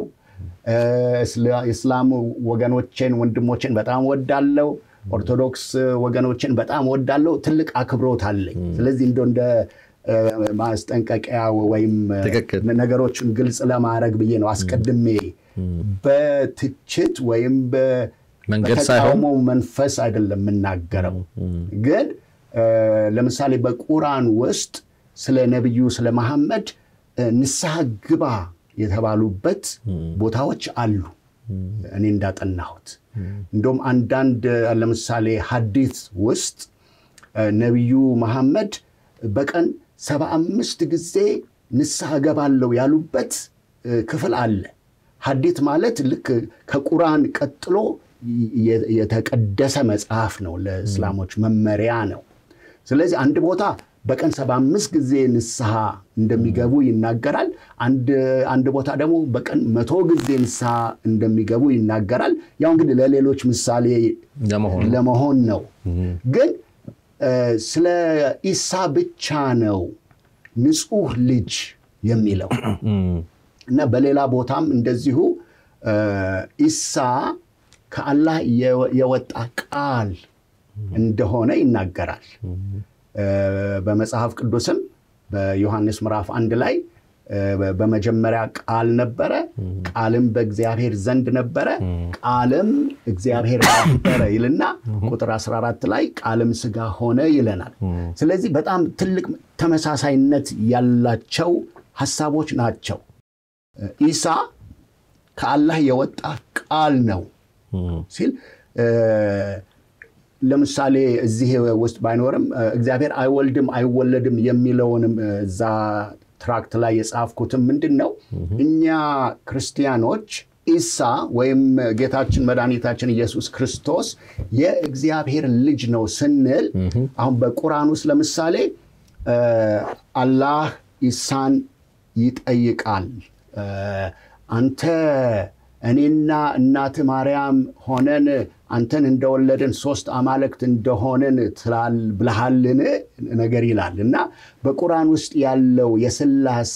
Speaker 1: እስላም ወገኖቼን ወንድሞቼን በጣም ወዳለው፣ ኦርቶዶክስ ወገኖቼን በጣም ወዳለው። ትልቅ አክብሮት አለኝ። ስለዚህ እንደ እንደ ማስጠንቀቂያ ወይም ነገሮችን ግልጽ ለማድረግ ብዬ ነው አስቀድሜ በትችት ወይም በተቃውሞ መንፈስ አይደለም የምናገረው ግን ለምሳሌ በቁርአን ውስጥ ስለ ነቢዩ ስለ መሐመድ ንስሐ ግባ የተባሉበት ቦታዎች አሉ። እኔ እንዳጠናሁት እንደውም አንዳንድ ለምሳሌ ሐዲት ውስጥ ነቢዩ መሐመድ በቀን ሰባ አምስት ጊዜ ንስሐ ገባለው ያሉበት ክፍል አለ። ሐዲት ማለት ልክ ከቁርአን ቀጥሎ የተቀደሰ መጽሐፍ ነው፣ ለእስላሞች መመሪያ ነው። ስለዚህ አንድ ቦታ በቀን ሰባ አምስት ጊዜ ንስሐ እንደሚገቡ ይናገራል። አንድ ቦታ ደግሞ በቀን መቶ ጊዜ ንስሐ እንደሚገቡ ይናገራል። ያው እንግዲህ ለሌሎች ምሳሌ ለመሆን ነው። ግን ስለ ኢሳ ብቻ ነው ንጹሕ ልጅ የሚለው እና በሌላ ቦታም እንደዚሁ ኢሳ ከአላህ የወጣ ቃል እንደሆነ ይናገራል። በመጽሐፍ ቅዱስም በዮሐንስ ምዕራፍ አንድ ላይ በመጀመሪያ ቃል ነበረ፣ ቃልም በእግዚአብሔር ዘንድ ነበረ፣ ቃልም እግዚአብሔር ነበረ ይልና ቁጥር 14 ላይ ቃልም ሥጋ ሆነ ይለናል። ስለዚህ በጣም ትልቅ ተመሳሳይነት ያላቸው ሐሳቦች ናቸው። ኢሳ ከአላህ የወጣ ቃል ነው ሲል ለምሳሌ እዚህ ውስጥ ባይኖርም እግዚአብሔር አይወልድም አይወለድም የሚለውንም እዛ ትራክት ላይ የጻፍኩትም ምንድን ነው እኛ ክርስቲያኖች ኢሳ ወይም ጌታችን መድኃኒታችን ኢየሱስ ክርስቶስ የእግዚአብሔር ልጅ ነው ስንል አሁን በቁርአን ውስጥ ለምሳሌ አላህ ኢሳን ይጠይቃል አንተ እኔና እናት ማርያም ሆነን አንተን እንደወለድን ሶስት አማልክት እንደሆንን ትላል ብልሃልን ነገር ይላል እና በቁርአን ውስጥ ያለው የስላሴ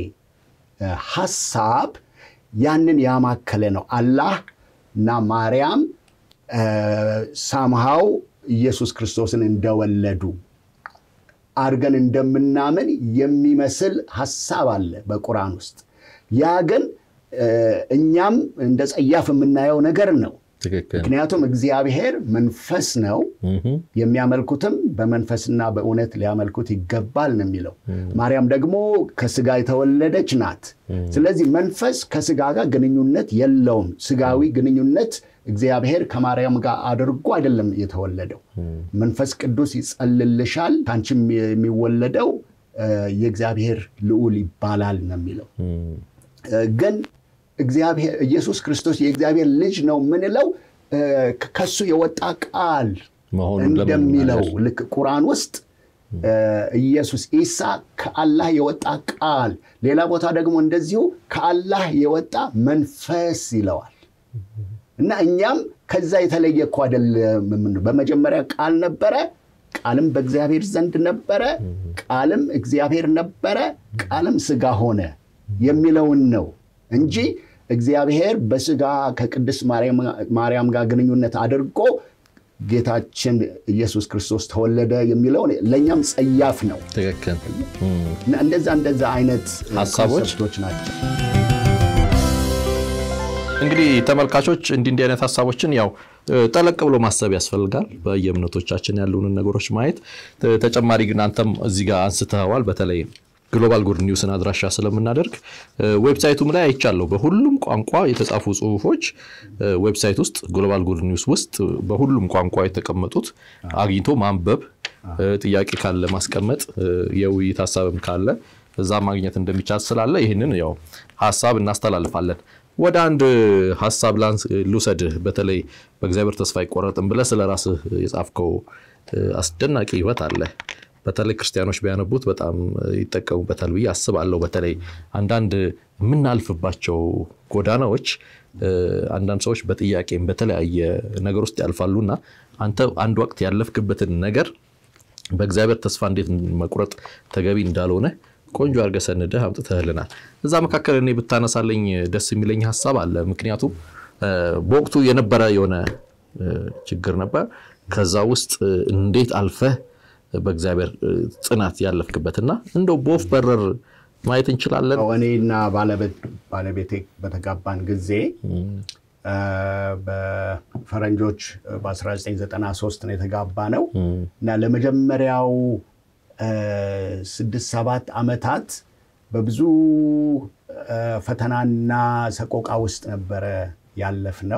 Speaker 1: ሐሳብ ያንን ያማከለ ነው። አላህ እና ማርያም ሳምሃው ኢየሱስ ክርስቶስን እንደወለዱ አድርገን እንደምናምን የሚመስል ሀሳብ አለ በቁርአን ውስጥ። ያ ግን እኛም እንደ ጸያፍ የምናየው ነገር ነው።
Speaker 2: ትክክል።
Speaker 1: ምክንያቱም እግዚአብሔር መንፈስ ነው፣ የሚያመልኩትም በመንፈስና በእውነት ሊያመልኩት ይገባል ነው የሚለው። ማርያም ደግሞ ከስጋ የተወለደች ናት። ስለዚህ መንፈስ ከስጋ ጋር ግንኙነት የለውም። ስጋዊ ግንኙነት እግዚአብሔር ከማርያም ጋር አድርጎ አይደለም የተወለደው። መንፈስ ቅዱስ ይጸልልሻል፣ ከአንቺም የሚወለደው የእግዚአብሔር ልዑል ይባላል ነው የሚለው ግን እግዚአብሔር ኢየሱስ ክርስቶስ የእግዚአብሔር ልጅ ነው የምንለው ከሱ የወጣ ቃል እንደሚለው ልክ ቁርአን ውስጥ ኢየሱስ ኢሳ ከአላህ የወጣ ቃል፣ ሌላ ቦታ ደግሞ እንደዚሁ ከአላህ የወጣ መንፈስ ይለዋል። እና እኛም ከዛ የተለየ እኮ አይደለም። በመጀመሪያ ቃል ነበረ፣ ቃልም በእግዚአብሔር ዘንድ ነበረ፣ ቃልም እግዚአብሔር ነበረ፣ ቃልም ስጋ ሆነ የሚለውን ነው እንጂ እግዚአብሔር በስጋ ከቅድስት ማርያም ጋር ግንኙነት አድርጎ ጌታችን ኢየሱስ ክርስቶስ ተወለደ የሚለውን ለእኛም ጸያፍ ነው።
Speaker 2: ትክክል።
Speaker 1: እንደዛ እንደዛ አይነት
Speaker 2: ሀሳቦች
Speaker 1: ኮንሰፕቶች ናቸው።
Speaker 2: እንግዲህ ተመልካቾች እንዲህ እንዲህ አይነት ሀሳቦችን ያው ጠለቅ ብሎ ማሰብ ያስፈልጋል። በየእምነቶቻችን ያሉንን ነገሮች ማየት ተጨማሪ ግን አንተም እዚህ ጋር አንስተዋል። በተለይ ግሎባል ጉድ ኒውስን አድራሻ ስለምናደርግ ዌብሳይቱም ላይ አይቻለሁ። በሁሉም ቋንቋ የተጻፉ ጽሁፎች ዌብሳይት ውስጥ ግሎባል ጉድ ኒውስ ውስጥ በሁሉም ቋንቋ የተቀመጡት አግኝቶ ማንበብ፣ ጥያቄ ካለ ማስቀመጥ፣ የውይይት ሀሳብም ካለ እዛ ማግኘት እንደሚቻል ስላለ ይህንን ያው ሀሳብ እናስተላልፋለን። ወደ አንድ ሀሳብ ላንስ ልውሰድህ። በተለይ በእግዚአብሔር ተስፋ አይቆረጥም ብለህ ስለ ራስህ የጻፍከው አስደናቂ ህይወት አለ። በተለይ ክርስቲያኖች ቢያነቡት በጣም ይጠቀሙበታል ብዬ አስባለሁ። በተለይ አንዳንድ የምናልፍባቸው ጎዳናዎች አንዳንድ ሰዎች በጥያቄም በተለያየ ነገር ውስጥ ያልፋሉና አንተ አንድ ወቅት ያለፍክበትን ነገር በእግዚአብሔር ተስፋ እንዴት መቁረጥ ተገቢ እንዳልሆነ ቆንጆ አድርገህ ሰንደህ አምጥተህልናል። እዛ መካከል እኔ ብታነሳለኝ ደስ የሚለኝ ሀሳብ አለ። ምክንያቱም በወቅቱ የነበረ የሆነ ችግር ነበር። ከዛ ውስጥ እንዴት አልፈህ በእግዚአብሔር ጽናት ያለፍክበትና እንደው በወፍ በረር ማየት እንችላለን።
Speaker 1: እኔና ባለቤቴ በተጋባን ጊዜ በፈረንጆች በ1993 ነው የተጋባ ነው እና ለመጀመሪያው ስድስት ሰባት ዓመታት በብዙ ፈተናና ሰቆቃ ውስጥ ነበረ ያለፍ ነው።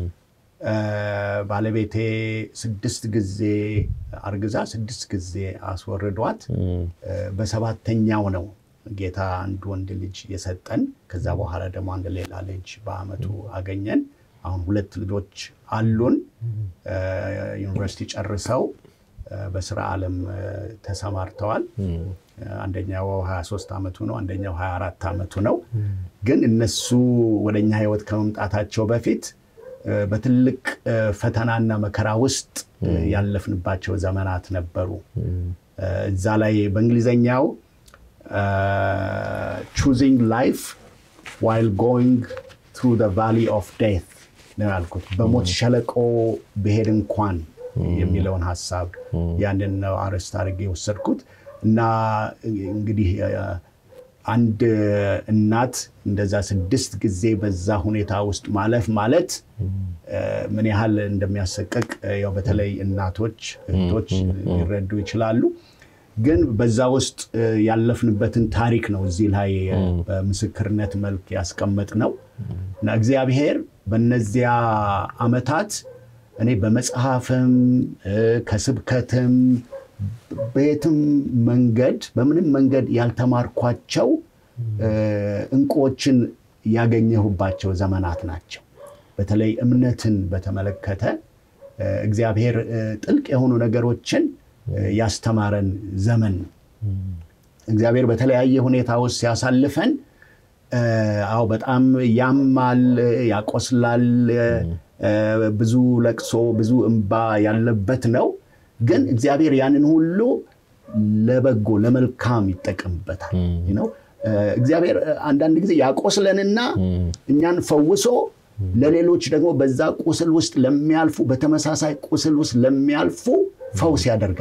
Speaker 1: ባለቤቴ ስድስት ጊዜ አርግዛ ስድስት ጊዜ አስወርዷት በሰባተኛው ነው ጌታ አንድ ወንድ ልጅ የሰጠን። ከዛ በኋላ ደግሞ አንድ ሌላ ልጅ በአመቱ አገኘን። አሁን ሁለት ልጆች አሉን። ዩኒቨርሲቲ ጨርሰው በስራ ዓለም ተሰማርተዋል። አንደኛው 23 ዓመቱ ነው፣ አንደኛው 24 ዓመቱ ነው። ግን እነሱ ወደኛ ህይወት ከመምጣታቸው በፊት በትልቅ ፈተናና መከራ ውስጥ ያለፍንባቸው ዘመናት ነበሩ። እዛ ላይ በእንግሊዘኛው ቹዚንግ ላይፍ ዋይል ጎይንግ ትሩ ዘ ቫሊ ኦፍ ዴት ነው ያልኩት። በሞት ሸለቆ ብሄድ እንኳን የሚለውን ሀሳብ ያንን ነው አርዕስት አድርጌ የወሰድኩት እና እንግዲህ አንድ እናት እንደዛ ስድስት ጊዜ በዛ ሁኔታ ውስጥ ማለፍ ማለት ምን ያህል እንደሚያሰቅቅ ያው በተለይ እናቶች እህቶች ሊረዱ ይችላሉ። ግን በዛ ውስጥ ያለፍንበትን ታሪክ ነው እዚህ ላይ በምስክርነት መልክ ያስቀመጥ ነው እና እግዚአብሔር በነዚያ ዓመታት እኔ በመጽሐፍም ከስብከትም በየትም መንገድ በምንም መንገድ ያልተማርኳቸው እንቁዎችን ያገኘሁባቸው ዘመናት ናቸው። በተለይ እምነትን በተመለከተ እግዚአብሔር ጥልቅ የሆኑ ነገሮችን ያስተማረን ዘመን ነው። እግዚአብሔር በተለያየ ሁኔታ ውስጥ ሲያሳልፈን አዎ በጣም ያማል፣ ያቆስላል፣ ብዙ ለቅሶ፣ ብዙ እንባ ያለበት ነው። ግን እግዚአብሔር ያንን ሁሉ ለበጎ ለመልካም ይጠቀምበታል ነው። እግዚአብሔር አንዳንድ ጊዜ ያቆስለንና እኛን ፈውሶ ለሌሎች ደግሞ በዛ ቁስል ውስጥ ለሚያልፉ በተመሳሳይ ቁስል ውስጥ ለሚያልፉ ፈውስ ያደርገናል።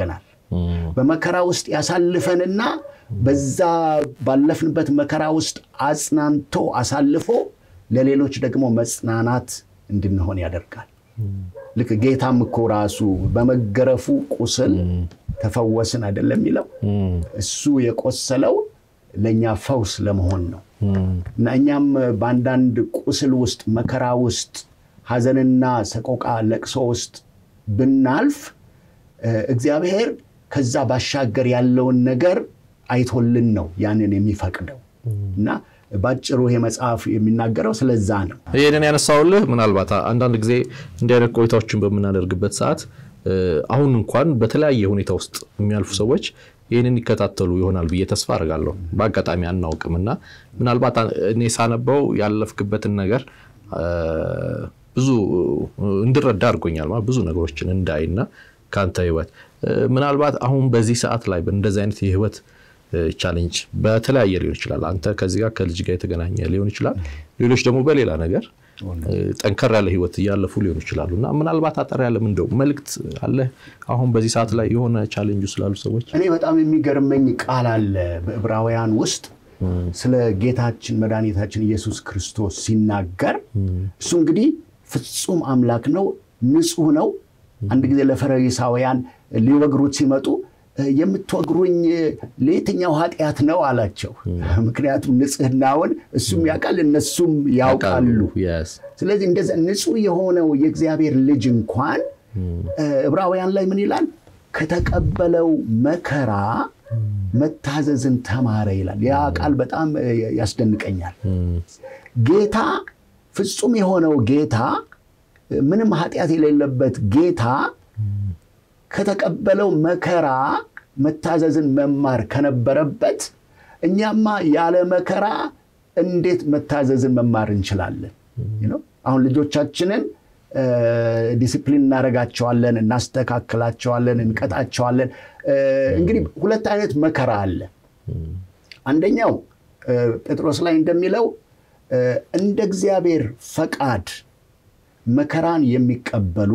Speaker 1: በመከራ ውስጥ ያሳልፈንና በዛ ባለፍንበት መከራ ውስጥ አጽናንቶ አሳልፎ ለሌሎች ደግሞ መጽናናት እንድንሆን ያደርጋል። ልክ ጌታም እኮ ራሱ በመገረፉ ቁስል ተፈወስን አይደለም የሚለው እሱ የቆሰለው ለእኛ ፈውስ ለመሆን ነው እና እኛም በአንዳንድ ቁስል ውስጥ መከራ ውስጥ ሐዘንና ሰቆቃ ለቅሶ ውስጥ ብናልፍ እግዚአብሔር ከዛ ባሻገር ያለውን ነገር አይቶልን ነው ያንን የሚፈቅደው እና ባጭሩ ይሄ መጽሐፍ የሚናገረው ስለዛ ነው።
Speaker 2: ይህንን ያነሳውልህ ምናልባት አንዳንድ ጊዜ እንዲህ አይነት ቆይታዎችን በምናደርግበት ሰዓት አሁን እንኳን በተለያየ ሁኔታ ውስጥ የሚያልፉ ሰዎች ይህንን ይከታተሉ ይሆናል ብዬ ተስፋ አድርጋለሁ። በአጋጣሚ አናውቅም እና ምናልባት እኔ ሳነበው ያለፍክበትን ነገር ብዙ እንድረዳ አድርጎኛል። ማለት ብዙ ነገሮችን እንዳይና ከአንተ ህይወት ምናልባት አሁን በዚህ ሰዓት ላይ እንደዚህ አይነት የህይወት ቻሌንጅ በተለያየ ሊሆን ይችላል። አንተ ከዚህ ጋር ከልጅ ጋር የተገናኘ ሊሆን ይችላል። ሌሎች ደግሞ በሌላ ነገር ጠንከር ያለ ህይወት እያለፉ ሊሆኑ ይችላሉ እና ምናልባት አጠር ያለ ምንድው መልእክት አለ አሁን በዚህ ሰዓት ላይ የሆነ ቻሌንጁ ስላሉ ሰዎች?
Speaker 1: እኔ በጣም የሚገርመኝ ቃል አለ በዕብራውያን ውስጥ ስለ ጌታችን መድኃኒታችን ኢየሱስ ክርስቶስ ሲናገር እሱ እንግዲህ ፍጹም አምላክ ነው፣ ንጹህ ነው። አንድ ጊዜ ለፈሪሳውያን ሊወግሩት ሲመጡ የምትወግሩኝ ለየትኛው ኃጢአት ነው አላቸው። ምክንያቱም ንጽህናውን እሱም ያውቃል እነሱም ያውቃሉ። ስለዚህ እንደዚ ንጹህ የሆነው የእግዚአብሔር ልጅ እንኳን ዕብራውያን ላይ ምን ይላል? ከተቀበለው መከራ መታዘዝን ተማረ ይላል። ያ ቃል በጣም ያስደንቀኛል። ጌታ ፍጹም የሆነው ጌታ ምንም ኃጢአት የሌለበት ጌታ ከተቀበለው መከራ መታዘዝን መማር ከነበረበት እኛማ ያለ መከራ እንዴት መታዘዝን መማር እንችላለን? አሁን ልጆቻችንን ዲሲፕሊን እናደርጋቸዋለን፣ እናስተካክላቸዋለን፣ እንቀጣቸዋለን። እንግዲህ ሁለት አይነት መከራ አለ። አንደኛው ጴጥሮስ ላይ እንደሚለው እንደ እግዚአብሔር ፈቃድ መከራን የሚቀበሉ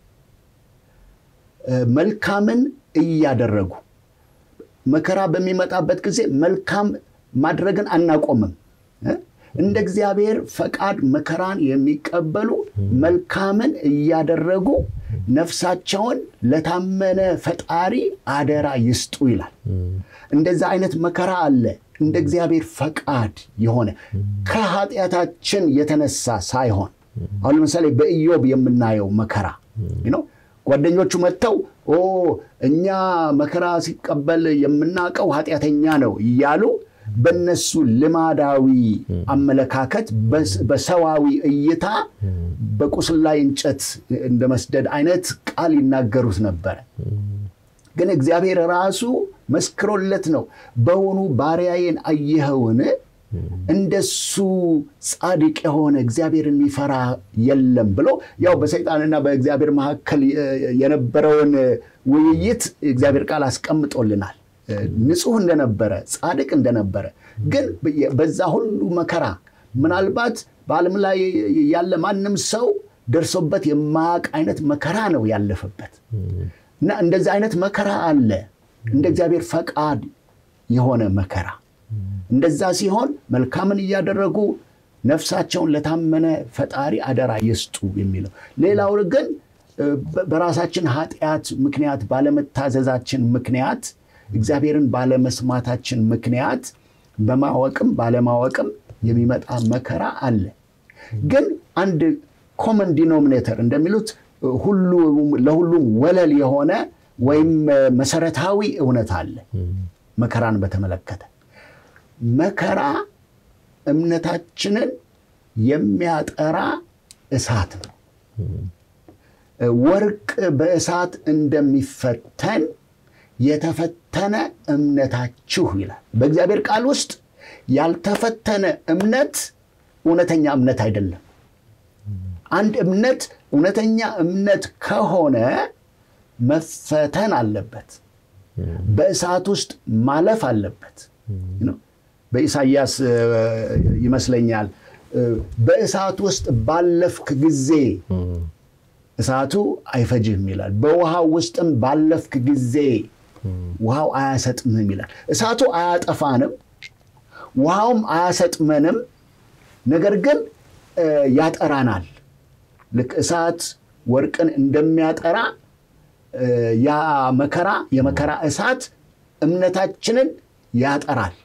Speaker 1: መልካምን እያደረጉ መከራ በሚመጣበት ጊዜ መልካም ማድረግን አናቆምም። እንደ እግዚአብሔር ፈቃድ መከራን የሚቀበሉ መልካምን እያደረጉ ነፍሳቸውን ለታመነ ፈጣሪ አደራ ይስጡ ይላል። እንደዛ አይነት መከራ አለ። እንደ እግዚአብሔር ፈቃድ የሆነ ከኃጢአታችን የተነሳ ሳይሆን አሁን ለምሳሌ በኢዮብ የምናየው መከራ ነው። ጓደኞቹ መጥተው ኦ እኛ መከራ ሲቀበል የምናውቀው ኃጢአተኛ ነው እያሉ በነሱ ልማዳዊ አመለካከት በሰዋዊ እይታ በቁስል ላይ እንጨት እንደ መስደድ አይነት ቃል ይናገሩት ነበረ። ግን እግዚአብሔር ራሱ መስክሮለት ነው በውኑ ባሪያዬን አየኸውን? እንደሱ ጻድቅ የሆነ እግዚአብሔርን የሚፈራ የለም ብሎ ያው በሰይጣንና በእግዚአብሔር መካከል የነበረውን ውይይት እግዚአብሔር ቃል አስቀምጦልናል። ንጹሕ እንደነበረ ጻድቅ እንደነበረ ግን በዛ ሁሉ መከራ ምናልባት በዓለም ላይ ያለ ማንም ሰው ደርሶበት የማያውቅ አይነት መከራ ነው ያለፈበት እና እንደዚህ አይነት መከራ አለ። እንደ እግዚአብሔር ፈቃድ የሆነ መከራ እንደዛ ሲሆን መልካምን እያደረጉ ነፍሳቸውን ለታመነ ፈጣሪ አደራ ይስጡ የሚለው። ሌላው ግን በራሳችን ኃጢአት ምክንያት ባለመታዘዛችን ምክንያት እግዚአብሔርን ባለመስማታችን ምክንያት በማወቅም ባለማወቅም የሚመጣ መከራ አለ። ግን አንድ ኮመን ዲኖሚኔተር እንደሚሉት ለሁሉም ወለል የሆነ ወይም መሰረታዊ እውነት አለ መከራን በተመለከተ መከራ እምነታችንን የሚያጠራ እሳት ነው። ወርቅ በእሳት እንደሚፈተን የተፈተነ እምነታችሁ ይላል። በእግዚአብሔር ቃል ውስጥ ያልተፈተነ እምነት እውነተኛ እምነት አይደለም። አንድ እምነት እውነተኛ እምነት ከሆነ መፈተን አለበት፣ በእሳት ውስጥ ማለፍ አለበት። በኢሳይያስ ይመስለኛል በእሳት ውስጥ ባለፍክ ጊዜ እሳቱ አይፈጅህም ይላል። በውሃ ውስጥም ባለፍክ ጊዜ ውሃው አያሰጥምም ይላል። እሳቱ አያጠፋንም፣ ውሃውም አያሰጥመንም። ነገር ግን ያጠራናል። ልክ እሳት ወርቅን እንደሚያጠራ ያ መከራ የመከራ እሳት እምነታችንን ያጠራል።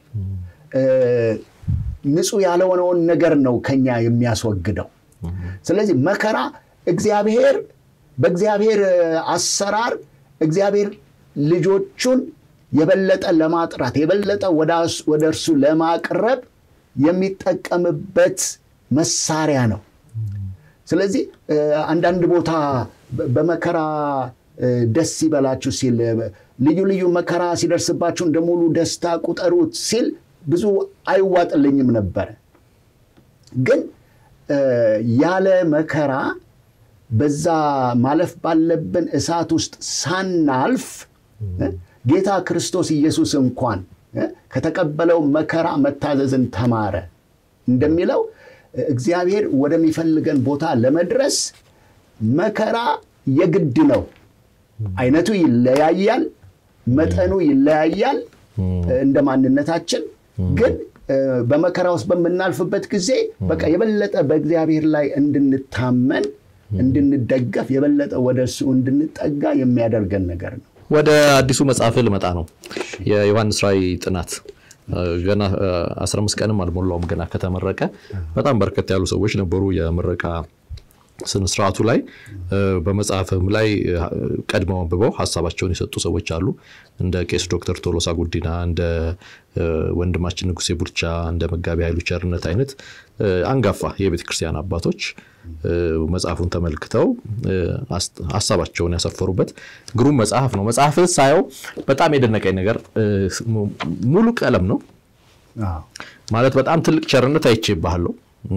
Speaker 1: ንጹሕ ያልሆነውን ነገር ነው ከኛ የሚያስወግደው። ስለዚህ መከራ እግዚአብሔር በእግዚአብሔር አሰራር እግዚአብሔር ልጆቹን የበለጠ ለማጥራት የበለጠ ወደ እርሱ ለማቅረብ የሚጠቀምበት መሳሪያ ነው። ስለዚህ አንዳንድ ቦታ በመከራ ደስ ይበላችሁ ሲል ልዩ ልዩ መከራ ሲደርስባችሁ እንደ ሙሉ ደስታ ቁጠሩት ሲል ብዙ አይዋጥልኝም ነበረ። ግን ያለ መከራ በዛ ማለፍ ባለብን እሳት ውስጥ ሳናልፍ ጌታ ክርስቶስ ኢየሱስ እንኳን ከተቀበለው መከራ መታዘዝን ተማረ እንደሚለው እግዚአብሔር ወደሚፈልገን ቦታ ለመድረስ መከራ የግድ ነው። አይነቱ ይለያያል፣ መጠኑ ይለያያል እንደ ማንነታችን። ግን በመከራ ውስጥ በምናልፍበት ጊዜ በቃ የበለጠ በእግዚአብሔር ላይ እንድንታመን እንድንደገፍ የበለጠ ወደ እሱ እንድንጠጋ የሚያደርገን ነገር ነው።
Speaker 2: ወደ አዲሱ መጽሐፍ ልመጣ ነው። የዮሐንስ ራእይ ጥናት ገና 15 ቀንም አልሞላውም ገና ከተመረቀ። በጣም በርከት ያሉ ሰዎች ነበሩ የምረቃ ስነስርዓቱ ላይ። በመጽሐፍም ላይ ቀድመው አንብበው ሀሳባቸውን የሰጡ ሰዎች አሉ። እንደ ቄስ ዶክተር ቶሎሳ ጉዲና፣ እንደ ወንድማችን ንጉሴ ቡልቻ፣ እንደ መጋቢ ኃይሉ ቸርነት አይነት አንጋፋ የቤተ ክርስቲያን አባቶች መጽሐፉን ተመልክተው ሀሳባቸውን ያሰፈሩበት ግሩም መጽሐፍ ነው። መጽሐፍ ሳየው በጣም የደነቀኝ ነገር ሙሉ ቀለም ነው ማለት በጣም ትልቅ ቸርነት አይቼ ይባሃለሁ።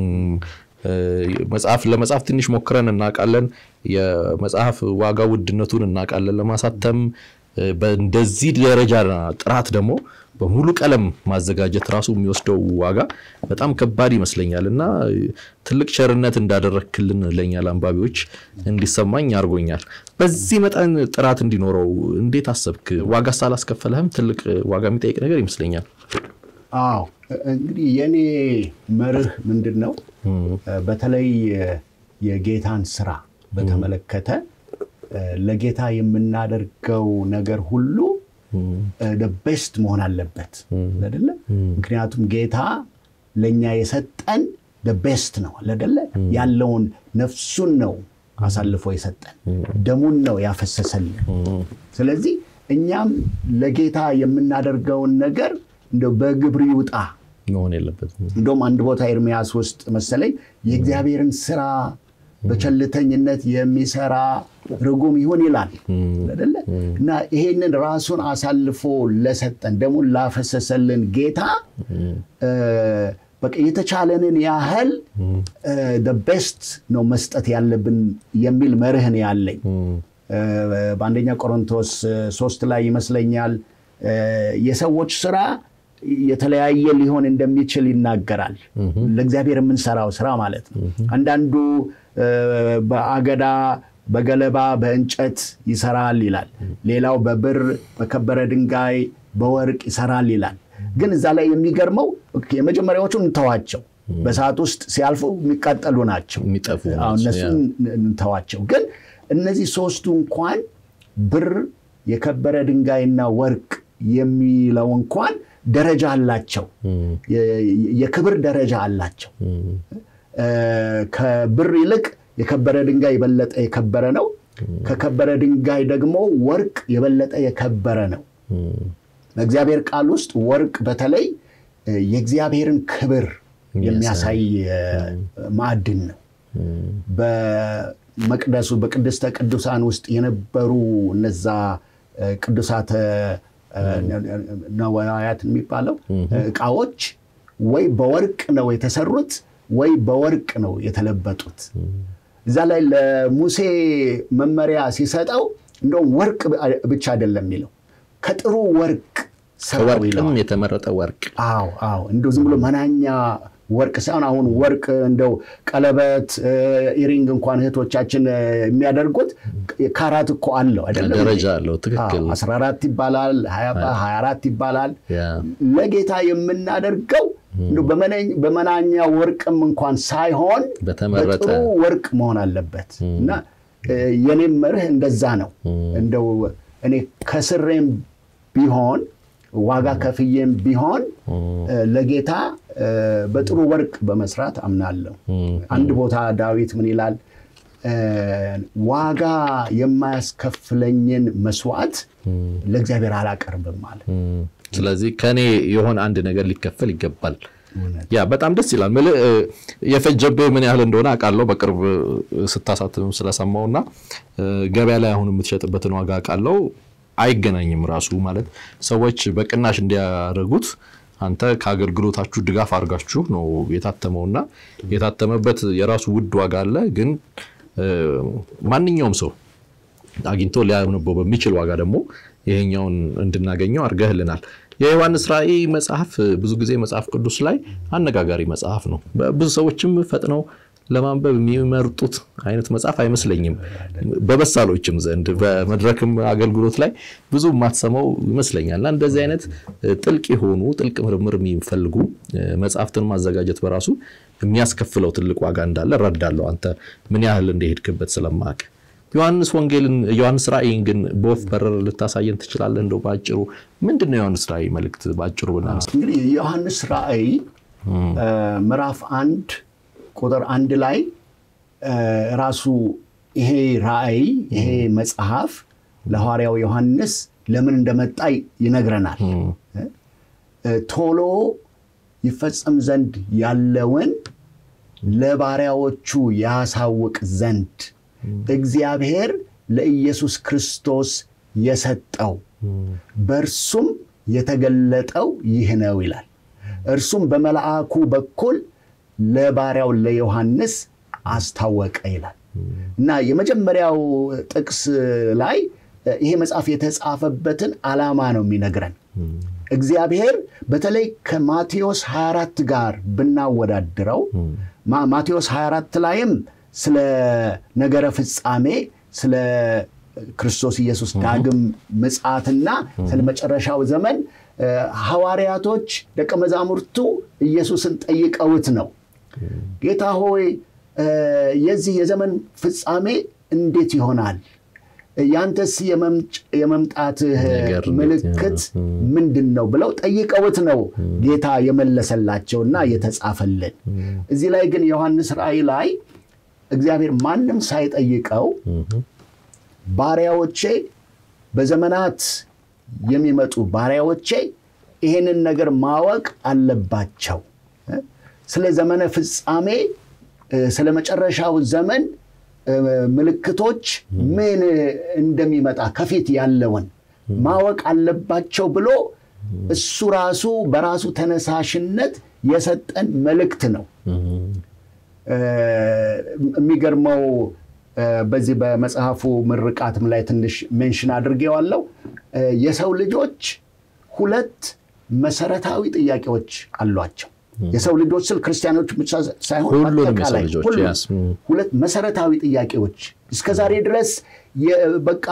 Speaker 2: መጽሐፍ ለመጽሐፍ ትንሽ ሞክረን እናውቃለን። የመጽሐፍ ዋጋ ውድነቱን እናውቃለን። ለማሳተም በእንደዚህ ደረጃ ጥራት ደግሞ በሙሉ ቀለም ማዘጋጀት ራሱ የሚወስደው ዋጋ በጣም ከባድ ይመስለኛል እና ትልቅ ቸርነት እንዳደረክልን ለእኛ ለአንባቢዎች እንዲሰማኝ አድርጎኛል። በዚህ መጠን ጥራት እንዲኖረው እንዴት አሰብክ? ዋጋ ሳላስከፈለህም ትልቅ ዋጋ የሚጠይቅ ነገር ይመስለኛል።
Speaker 1: አዎ እንግዲህ የኔ መርህ ምንድን ነው? በተለይ የጌታን ስራ በተመለከተ ለጌታ የምናደርገው ነገር ሁሉ ቤስት መሆን አለበት አይደለ? ምክንያቱም ጌታ ለእኛ የሰጠን ቤስት ነው አይደለ? ያለውን ነፍሱን ነው አሳልፎ የሰጠን፣ ደሙን ነው ያፈሰሰልን። ስለዚህ እኛም ለጌታ የምናደርገውን ነገር እንደው በግብር ይውጣ
Speaker 2: መሆን የለበትም።
Speaker 1: እንደውም አንድ ቦታ ኤርሚያስ ውስጥ መሰለኝ የእግዚአብሔርን ስራ በቸልተኝነት የሚሰራ ርጉም ይሁን ይላል አይደለ? እና ይሄንን ራሱን አሳልፎ ለሰጠን ደሙን ላፈሰሰልን ጌታ በቃ የተቻለንን ያህል ቤስት ነው መስጠት ያለብን የሚል መርህን ያለኝ በአንደኛ ቆሮንቶስ ሶስት ላይ ይመስለኛል የሰዎች ስራ የተለያየ ሊሆን እንደሚችል ይናገራል። ለእግዚአብሔር የምንሰራው ስራ ማለት ነው። አንዳንዱ በአገዳ በገለባ በእንጨት ይሰራል ይላል። ሌላው በብር በከበረ ድንጋይ በወርቅ ይሰራል ይላል። ግን እዛ ላይ የሚገርመው የመጀመሪያዎቹ እንተዋቸው፣ በሰዓት ውስጥ ሲያልፉ የሚቃጠሉ ናቸው፣
Speaker 2: የሚጠፉ
Speaker 1: እነሱን እንተዋቸው። ግን እነዚህ ሶስቱ እንኳን ብር፣ የከበረ ድንጋይና ወርቅ የሚለው እንኳን ደረጃ አላቸው። የክብር ደረጃ አላቸው። ከብር ይልቅ የከበረ ድንጋይ የበለጠ የከበረ ነው። ከከበረ ድንጋይ ደግሞ ወርቅ የበለጠ የከበረ ነው። በእግዚአብሔር ቃል ውስጥ ወርቅ በተለይ የእግዚአብሔርን ክብር የሚያሳይ ማዕድን ነው። በመቅደሱ በቅድስተ ቅዱሳን ውስጥ የነበሩ እነዛ ቅዱሳተ ነዋያት የሚባለው እቃዎች ወይ በወርቅ ነው የተሰሩት ወይ በወርቅ ነው የተለበጡት። እዛ ላይ ለሙሴ መመሪያ ሲሰጠው እንደውም ወርቅ ብቻ አይደለም የሚለው ከጥሩ ወርቅ
Speaker 2: ከወርቅም የተመረጠ ወርቅ።
Speaker 1: አዎ አዎ፣ እንደው ዝም ብሎ መናኛ ወርቅ ሳይሆን አሁን ወርቅ እንደው ቀለበት ኢሪንግ እንኳን እህቶቻችን የሚያደርጉት ካራት እኮ አለው አይደለም?
Speaker 2: ደረጃ አለው። ትክክል።
Speaker 1: 14 ይባላል፣ 24 ይባላል። ለጌታ የምናደርገው በመናኛ ወርቅም እንኳን ሳይሆን
Speaker 2: በተመረጠ
Speaker 1: በጥሩ ወርቅ መሆን አለበት እና የኔም መርህ እንደዛ ነው። እንደው እኔ ከስሬም ቢሆን ዋጋ ከፍዬም ቢሆን ለጌታ በጥሩ ወርቅ በመስራት አምናለሁ። አንድ ቦታ ዳዊት ምን ይላል? ዋጋ የማያስከፍለኝን መስዋዕት ለእግዚአብሔር አላቀርብም አለ።
Speaker 2: ስለዚህ ከኔ የሆነ አንድ ነገር ሊከፈል ይገባል። ያ በጣም ደስ ይላል። ምልህ የፈጀብህ ምን ያህል እንደሆነ አውቃለሁ። በቅርብ ስታሳትም ስለሰማው እና ገበያ ላይ አሁን የምትሸጥበትን ዋጋ አውቃለሁ። አይገናኝም ራሱ ማለት ሰዎች በቅናሽ እንዲያደርጉት አንተ ከአገልግሎታችሁ ድጋፍ አድርጋችሁ ነው የታተመውና የታተመበት የራሱ ውድ ዋጋ አለ። ግን ማንኛውም ሰው አግኝቶ ሊያነበው በሚችል ዋጋ ደግሞ ይሄኛውን እንድናገኘው አድርገህልናል። የዮሐንስ ራእይ መጽሐፍ ብዙ ጊዜ መጽሐፍ ቅዱስ ላይ አነጋጋሪ መጽሐፍ ነው። ብዙ ሰዎችም ፈጥነው ለማንበብ የሚመርጡት አይነት መጽሐፍ አይመስለኝም። በበሳሎችም ዘንድ በመድረክም አገልግሎት ላይ ብዙ የማትሰማው ይመስለኛል። እና እንደዚህ አይነት ጥልቅ የሆኑ ጥልቅ ምርምር የሚፈልጉ መጽሐፍትን ማዘጋጀት በራሱ የሚያስከፍለው ትልቅ ዋጋ እንዳለ እረዳለሁ። አንተ ምን ያህል እንደሄድክበት ስለማቅ ዮሐንስ ወንጌልን ዮሐንስ ራእይን ግን በወፍ በረር ልታሳየን ትችላለህ? እንደው በአጭሩ ምንድን ነው የዮሐንስ ራእይ መልእክት በአጭሩ ብናነሳ?
Speaker 1: እንግዲህ የዮሐንስ ራእይ ምዕራፍ አንድ ቁጥር አንድ ላይ ራሱ ይሄ ራእይ ይሄ መጽሐፍ ለሐዋርያው ዮሐንስ ለምን እንደመጣ ይነግረናል። ቶሎ ይፈጸም ዘንድ ያለውን ለባሪያዎቹ ያሳውቅ ዘንድ እግዚአብሔር ለኢየሱስ ክርስቶስ የሰጠው በእርሱም የተገለጠው ይህ ነው ይላል። እርሱም በመልአኩ በኩል ለባሪያው ለዮሐንስ አስታወቀ ይላል እና የመጀመሪያው ጥቅስ ላይ ይሄ መጽሐፍ የተጻፈበትን ዓላማ ነው የሚነግረን። እግዚአብሔር በተለይ ከማቴዎስ 24 ጋር ብናወዳድረው ማቴዎስ 24 ላይም ስለ ነገረ ፍጻሜ ስለ ክርስቶስ ኢየሱስ ዳግም ምጽአትና ስለ መጨረሻው ዘመን ሐዋርያቶች ደቀ መዛሙርቱ ኢየሱስን ጠይቀውት ነው። ጌታ ሆይ የዚህ የዘመን ፍጻሜ እንዴት ይሆናል? ያንተስ የመምጣትህ ምልክት ምንድን ነው ብለው ጠይቀውት ነው ጌታ የመለሰላቸውና የተጻፈልን። እዚህ ላይ ግን ዮሐንስ ራእይ ላይ እግዚአብሔር ማንም ሳይጠይቀው ባሪያዎቼ በዘመናት የሚመጡ ባሪያዎቼ ይሄንን ነገር ማወቅ አለባቸው። ስለ ዘመነ ፍጻሜ፣ ስለ መጨረሻው ዘመን ምልክቶች ምን እንደሚመጣ ከፊት ያለውን ማወቅ አለባቸው ብሎ እሱ ራሱ በራሱ ተነሳሽነት የሰጠን መልእክት ነው። የሚገርመው በዚህ በመጽሐፉ ምርቃትም ላይ ትንሽ ሜንሽን አድርጌዋለሁ። የሰው ልጆች ሁለት መሰረታዊ ጥያቄዎች አሏቸው። የሰው ልጆች ስል ክርስቲያኖች ብቻ ሳይሆን አጠቃላይ ሁለት መሰረታዊ ጥያቄዎች እስከ ዛሬ ድረስ በቃ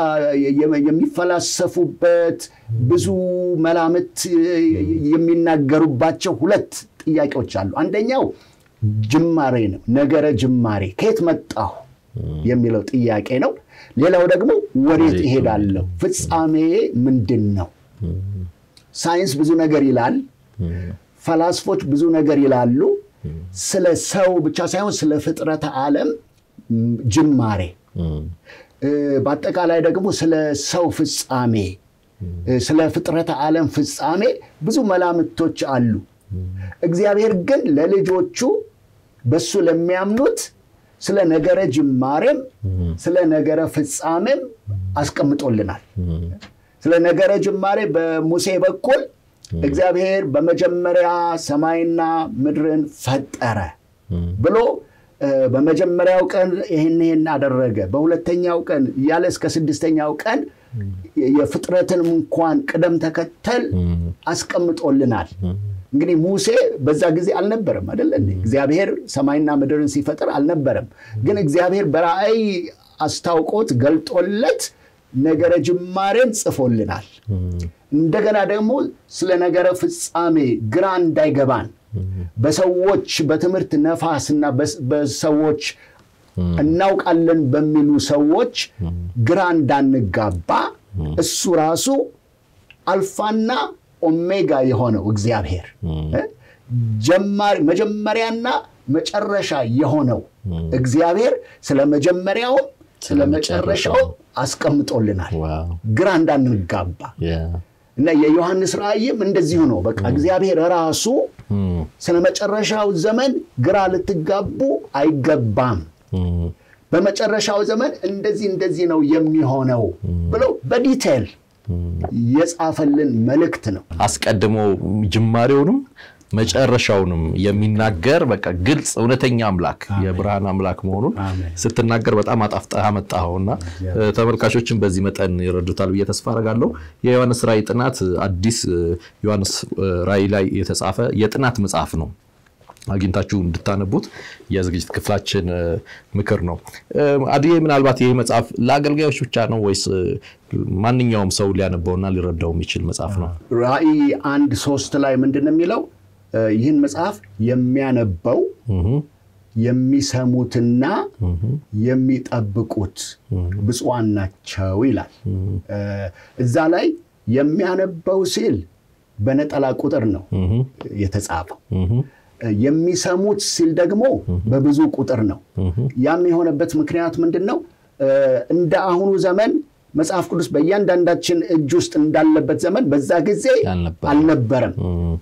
Speaker 1: የሚፈላሰፉበት ብዙ መላምት የሚናገሩባቸው ሁለት ጥያቄዎች አሉ። አንደኛው ጅማሬ ነው። ነገረ ጅማሬ ከየት መጣሁ የሚለው ጥያቄ ነው። ሌላው ደግሞ ወዴት እሄዳለሁ፣ ፍጻሜ ምንድን ነው? ሳይንስ ብዙ ነገር ይላል። ፈላስፎች ብዙ ነገር ይላሉ። ስለ ሰው ብቻ ሳይሆን ስለ ፍጥረተ ዓለም ጅማሬ፣ በአጠቃላይ ደግሞ ስለ ሰው ፍጻሜ፣ ስለ ፍጥረተ ዓለም ፍጻሜ ብዙ መላምቶች አሉ። እግዚአብሔር ግን ለልጆቹ በሱ ለሚያምኑት ስለ ነገረ ጅማሬም ስለ ነገረ ፍጻሜም አስቀምጦልናል። ስለ ነገረ ጅማሬ በሙሴ በኩል እግዚአብሔር በመጀመሪያ ሰማይና ምድርን ፈጠረ ብሎ በመጀመሪያው ቀን ይህን ይህን አደረገ፣ በሁለተኛው ቀን እያለ እስከ ስድስተኛው ቀን የፍጥረትን እንኳን ቅደም ተከተል አስቀምጦልናል። እንግዲህ ሙሴ በዛ ጊዜ አልነበረም አይደለ? እግዚአብሔር ሰማይና ምድርን ሲፈጥር አልነበረም። ግን እግዚአብሔር በራእይ አስታውቆት ገልጦለት ነገረ ጅማሬን ጽፎልናል። እንደገና ደግሞ ስለ ነገረ ፍጻሜ ግራ እንዳይገባን በሰዎች በትምህርት ነፋስና በሰዎች እናውቃለን በሚሉ ሰዎች ግራ እንዳንጋባ እሱ ራሱ አልፋና ኦሜጋ የሆነው እግዚአብሔር መጀመሪያና መጨረሻ የሆነው እግዚአብሔር ስለ መጀመሪያውም ስለ መጨረሻው አስቀምጦልናል፣ ግራ እንዳንጋባ እና የዮሐንስ ራእይም እንደዚሁ ነው። በቃ እግዚአብሔር ራሱ ስለ መጨረሻው ዘመን ግራ ልትጋቡ አይገባም፣ በመጨረሻው ዘመን እንደዚህ እንደዚህ ነው የሚሆነው ብለው በዲቴል የጻፈልን መልእክት ነው።
Speaker 2: አስቀድሞ ጅማሬውንም መጨረሻውንም የሚናገር በቃ ግልጽ እውነተኛ አምላክ የብርሃን አምላክ መሆኑን ስትናገር በጣም አጣፍጠህ አመጣኸውና ተመልካቾችን በዚህ መጠን ይረዱታል ብዬ ተስፋ አደርጋለሁ። የዮሐንስ ራእይ ጥናት አዲስ ዮሐንስ ራእይ ላይ የተጻፈ የጥናት መጽሐፍ ነው። አግኝታችሁ እንድታነቡት የዝግጅት ክፍላችን ምክር ነው። አድዬ፣ ምናልባት ይህ መጽሐፍ ለአገልጋዮች ብቻ ነው ወይስ ማንኛውም ሰው ሊያነበውና ሊረዳው የሚችል መጽሐፍ ነው?
Speaker 1: ራእይ አንድ ሶስት ላይ ምንድን ነው የሚለው? ይህን መጽሐፍ የሚያነበው የሚሰሙትና የሚጠብቁት ብፁዓን ናቸው ይላል። እዛ ላይ የሚያነበው ሲል በነጠላ ቁጥር ነው የተጻፈው። የሚሰሙት ሲል ደግሞ በብዙ ቁጥር ነው። ያም የሆነበት ምክንያት ምንድን ነው? እንደ አሁኑ ዘመን መጽሐፍ ቅዱስ በእያንዳንዳችን እጅ ውስጥ እንዳለበት ዘመን በዛ ጊዜ አልነበረም።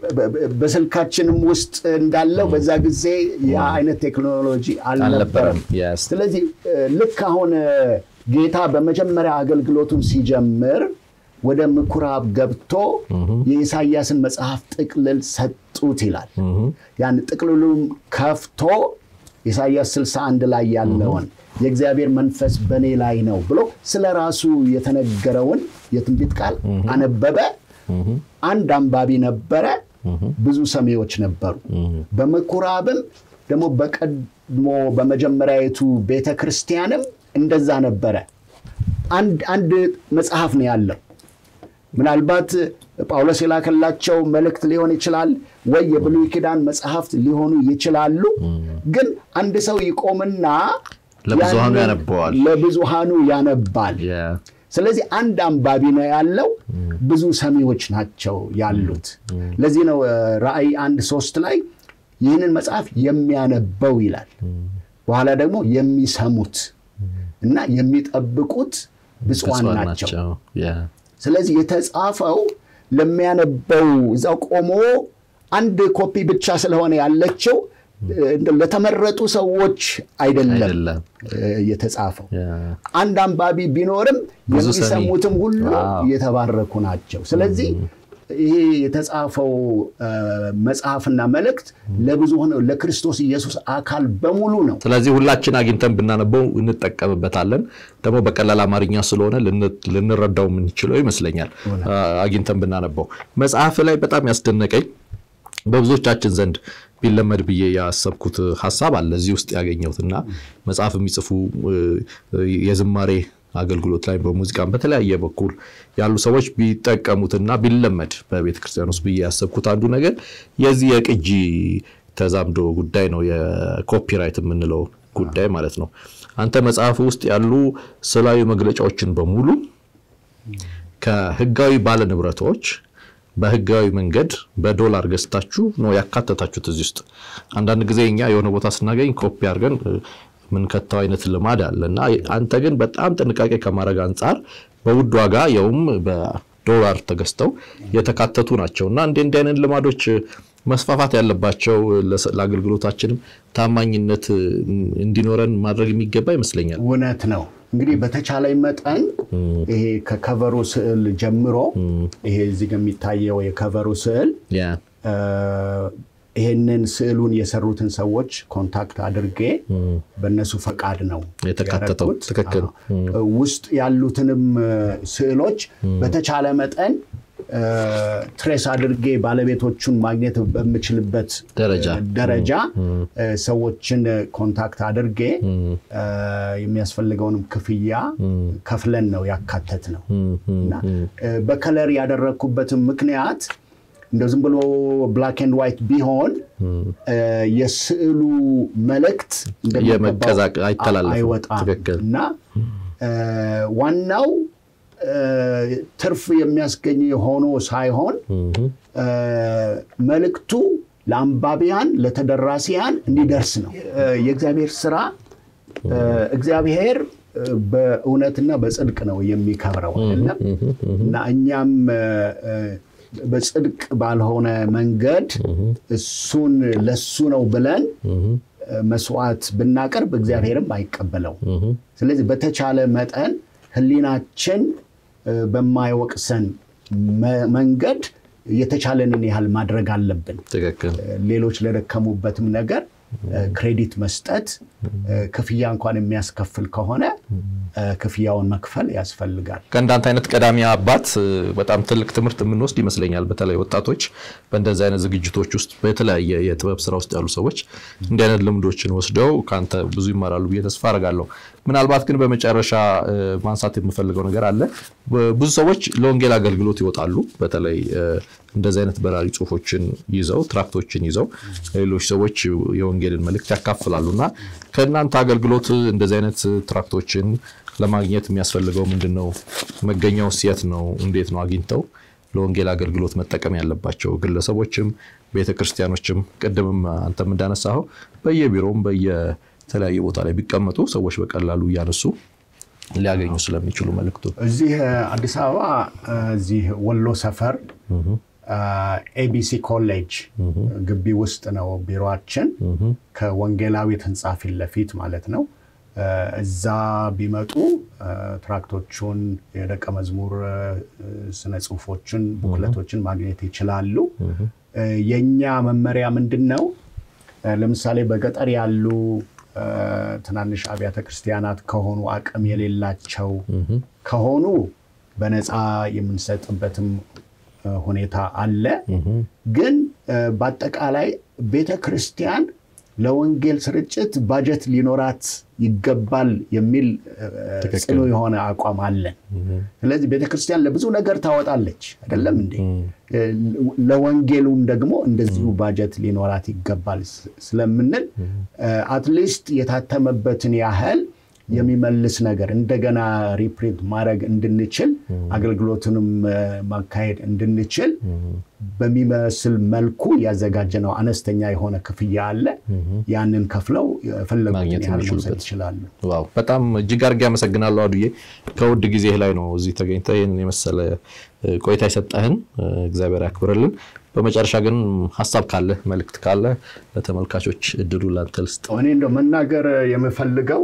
Speaker 1: በስልካችንም ውስጥ እንዳለው በዛ ጊዜ ያ አይነት ቴክኖሎጂ አልነበረም። ስለዚህ ልክ አሁን ጌታ በመጀመሪያ አገልግሎቱን ሲጀምር ወደ ምኩራብ ገብቶ የኢሳያስን መጽሐፍ ጥቅልል ሰጡት ይላል። ያን ጥቅልሉም ከፍቶ ኢሳያስ 61 ላይ ያለውን የእግዚአብሔር መንፈስ በእኔ ላይ ነው ብሎ ስለ ራሱ የተነገረውን የትንቢት ቃል አነበበ። አንድ አንባቢ ነበረ፣ ብዙ ሰሚዎች ነበሩ። በምኩራብም ደግሞ በቀድሞ በመጀመሪያዊቱ ቤተ ክርስቲያንም እንደዛ ነበረ። አንድ መጽሐፍ ነው ያለው። ምናልባት ጳውሎስ የላከላቸው መልእክት ሊሆን ይችላል፣ ወይ የብሉይ ኪዳን መጽሐፍት ሊሆኑ ይችላሉ። ግን አንድ ሰው ይቆምና
Speaker 2: ለብዙሃኑ ያነበዋል፣
Speaker 1: ለብዙሃኑ ያነባል። ስለዚህ አንድ አንባቢ ነው ያለው፣ ብዙ ሰሚዎች ናቸው ያሉት። ለዚህ ነው ራእይ አንድ ሶስት ላይ ይህንን መጽሐፍ የሚያነበው ይላል። በኋላ ደግሞ የሚሰሙት እና የሚጠብቁት ብፁዓን ናቸው። ስለዚህ የተጻፈው ለሚያነበው እዛው ቆሞ አንድ ኮፒ ብቻ ስለሆነ ያለችው ለተመረጡ ሰዎች አይደለም የተጻፈው። አንድ አንባቢ ቢኖርም የሚሰሙትም ሁሉ የተባረኩ ናቸው። ስለዚህ ይሄ የተጻፈው መጽሐፍና መልእክት ለብዙ ሆነ ለክርስቶስ ኢየሱስ አካል በሙሉ ነው።
Speaker 2: ስለዚህ ሁላችን አግኝተን ብናነበው እንጠቀምበታለን። ደግሞ በቀላል አማርኛ ስለሆነ ልንረዳው የምንችለው ይመስለኛል አግኝተን ብናነበው። መጽሐፍ ላይ በጣም ያስደነቀኝ በብዙዎቻችን ዘንድ ቢለመድ ብዬ ያሰብኩት ሀሳብ አለ እዚህ ውስጥ ያገኘሁትና መጽሐፍ የሚጽፉ የዝማሬ አገልግሎት ላይ በሙዚቃም በተለያየ በኩል ያሉ ሰዎች ቢጠቀሙትና ቢለመድ በቤተ ክርስቲያን ውስጥ ብዬ ያሰብኩት አንዱ ነገር የዚህ የቅጂ ተዛምዶ ጉዳይ ነው። የኮፒራይት የምንለው ጉዳይ ማለት ነው። አንተ መጽሐፍ ውስጥ ያሉ ስዕላዊ መግለጫዎችን በሙሉ ከህጋዊ ባለ ንብረቶች በህጋዊ መንገድ በዶላር ገዝታችሁ ነው ያካተታችሁት እዚህ ውስጥ። አንዳንድ ጊዜ እኛ የሆነ ቦታ ስናገኝ ኮፒ አድርገን ምንከተው አይነት ልማድ አለ እና አንተ ግን በጣም ጥንቃቄ ከማድረግ አንጻር በውድ ዋጋ የውም በዶላር ተገዝተው የተካተቱ ናቸው እና እንዲህ እንዲህ አይነት ልማዶች መስፋፋት ያለባቸው ለአገልግሎታችንም ታማኝነት እንዲኖረን ማድረግ የሚገባ ይመስለኛል።
Speaker 1: እውነት ነው። እንግዲህ በተቻለኝ መጠን ይሄ ከከቨሩ ስዕል ጀምሮ ይሄ እዚህ የሚታየው የከቨሩ ስዕል ይሄንን ስዕሉን የሰሩትን ሰዎች ኮንታክት አድርጌ በእነሱ ፈቃድ ነው
Speaker 2: የተካተተው። ትክክል።
Speaker 1: ውስጥ ያሉትንም ስዕሎች በተቻለ መጠን ትሬስ አድርጌ ባለቤቶቹን ማግኘት በምችልበት
Speaker 2: ደረጃ
Speaker 1: ደረጃ ሰዎችን ኮንታክት አድርጌ የሚያስፈልገውንም ክፍያ ከፍለን ነው ያካተት ነው እና በከለር ያደረግኩበትም ምክንያት እንደው ዝም ብሎ ብላክ ኤንድ ዋይት ቢሆን የስዕሉ መልእክት
Speaker 2: የመቀዛቅ አይተላለፍም።
Speaker 1: አይወጣም
Speaker 2: ትክክል።
Speaker 1: እና ዋናው ትርፍ የሚያስገኝ ሆኖ ሳይሆን መልእክቱ ለአንባቢያን ለተደራሲያን እንዲደርስ ነው። የእግዚአብሔር ስራ እግዚአብሔር በእውነትና በጽድቅ ነው የሚከብረው አይደለም እና እኛም በጽድቅ ባልሆነ መንገድ እሱን ለሱ ነው ብለን መስዋዕት ብናቀርብ እግዚአብሔርም አይቀበለው። ስለዚህ በተቻለ መጠን ሕሊናችን በማይወቅሰን መንገድ የተቻለንን ያህል ማድረግ አለብን።
Speaker 2: ትክክል።
Speaker 1: ሌሎች ለደከሙበትም ነገር ክሬዲት መስጠት፣ ክፍያ እንኳን የሚያስከፍል ከሆነ ክፍያውን መክፈል ያስፈልጋል።
Speaker 2: ከእንዳንተ አይነት ቀዳሚ አባት በጣም ትልቅ ትምህርት የምንወስድ ይመስለኛል። በተለይ ወጣቶች በእንደዚህ አይነት ዝግጅቶች ውስጥ በተለያየ የጥበብ ስራ ውስጥ ያሉ ሰዎች እንዲህ አይነት ልምዶችን ወስደው ከአንተ ብዙ ይማራሉ ብዬ ተስፋ አደርጋለሁ። ምናልባት ግን በመጨረሻ ማንሳት የምፈልገው ነገር አለ። ብዙ ሰዎች ለወንጌል አገልግሎት ይወጣሉ። በተለይ እንደዚህ አይነት በራሪ ጽሁፎችን ይዘው ትራክቶችን ይዘው ሌሎች ሰዎች የወንጌልን መልእክት ያካፍላሉ እና ከእናንተ አገልግሎት እንደዚህ አይነት ትራክቶችን ለማግኘት የሚያስፈልገው ምንድን ነው? መገኛው የት ነው? እንዴት ነው አግኝተው ለወንጌል አገልግሎት መጠቀም ያለባቸው ግለሰቦችም ቤተክርስቲያኖችም? ቅድምም አንተም እንዳነሳኸው በየቢሮውም በየተለያየ ቦታ ላይ ቢቀመጡ ሰዎች በቀላሉ እያነሱ ሊያገኙ ስለሚችሉ መልእክቱ
Speaker 1: እዚህ አዲስ አበባ እዚህ ወሎ ሰፈር ኤቢሲ ኮሌጅ ግቢ ውስጥ ነው ቢሮችን ከወንጌላዊት ህንፃ ፊት ለፊት ማለት ነው። እዛ ቢመጡ ትራክቶቹን፣ የደቀ መዝሙር ስነ ጽሁፎችን፣ ቡክለቶችን ማግኘት ይችላሉ። የእኛ መመሪያ ምንድን ነው? ለምሳሌ በገጠር ያሉ ትናንሽ አብያተ ክርስቲያናት ከሆኑ አቅም የሌላቸው ከሆኑ በነፃ የምንሰጥበትም ሁኔታ አለ። ግን በአጠቃላይ ቤተ ክርስቲያን ለወንጌል ስርጭት ባጀት ሊኖራት ይገባል የሚል ጽኑ የሆነ አቋም አለን። ስለዚህ ቤተ ክርስቲያን ለብዙ ነገር ታወጣለች አይደለም እንዴ? ለወንጌሉም ደግሞ እንደዚሁ ባጀት ሊኖራት ይገባል ስለምንል አትሊስት የታተመበትን ያህል የሚመልስ ነገር እንደገና ሪፕሪንት ማድረግ እንድንችል አገልግሎትንም ማካሄድ እንድንችል በሚመስል መልኩ ያዘጋጀነው አነስተኛ የሆነ ክፍያ አለ። ያንን ከፍለው የፈለጉትን ያህል መውሰድ ይችላሉ።
Speaker 2: ዋው በጣም እጅግ አድርጌ አመሰግናለሁ አዱዬ። ከውድ ጊዜ ላይ ነው እዚህ ተገኝተህ ይህንን የመሰለ ቆይታ የሰጠህን እግዚአብሔር ያክብርልን። በመጨረሻ ግን ሀሳብ ካለ መልእክት ካለ ለተመልካቾች እድሉ ላንተ ልስጥ።
Speaker 1: እኔ እንደው መናገር የምፈልገው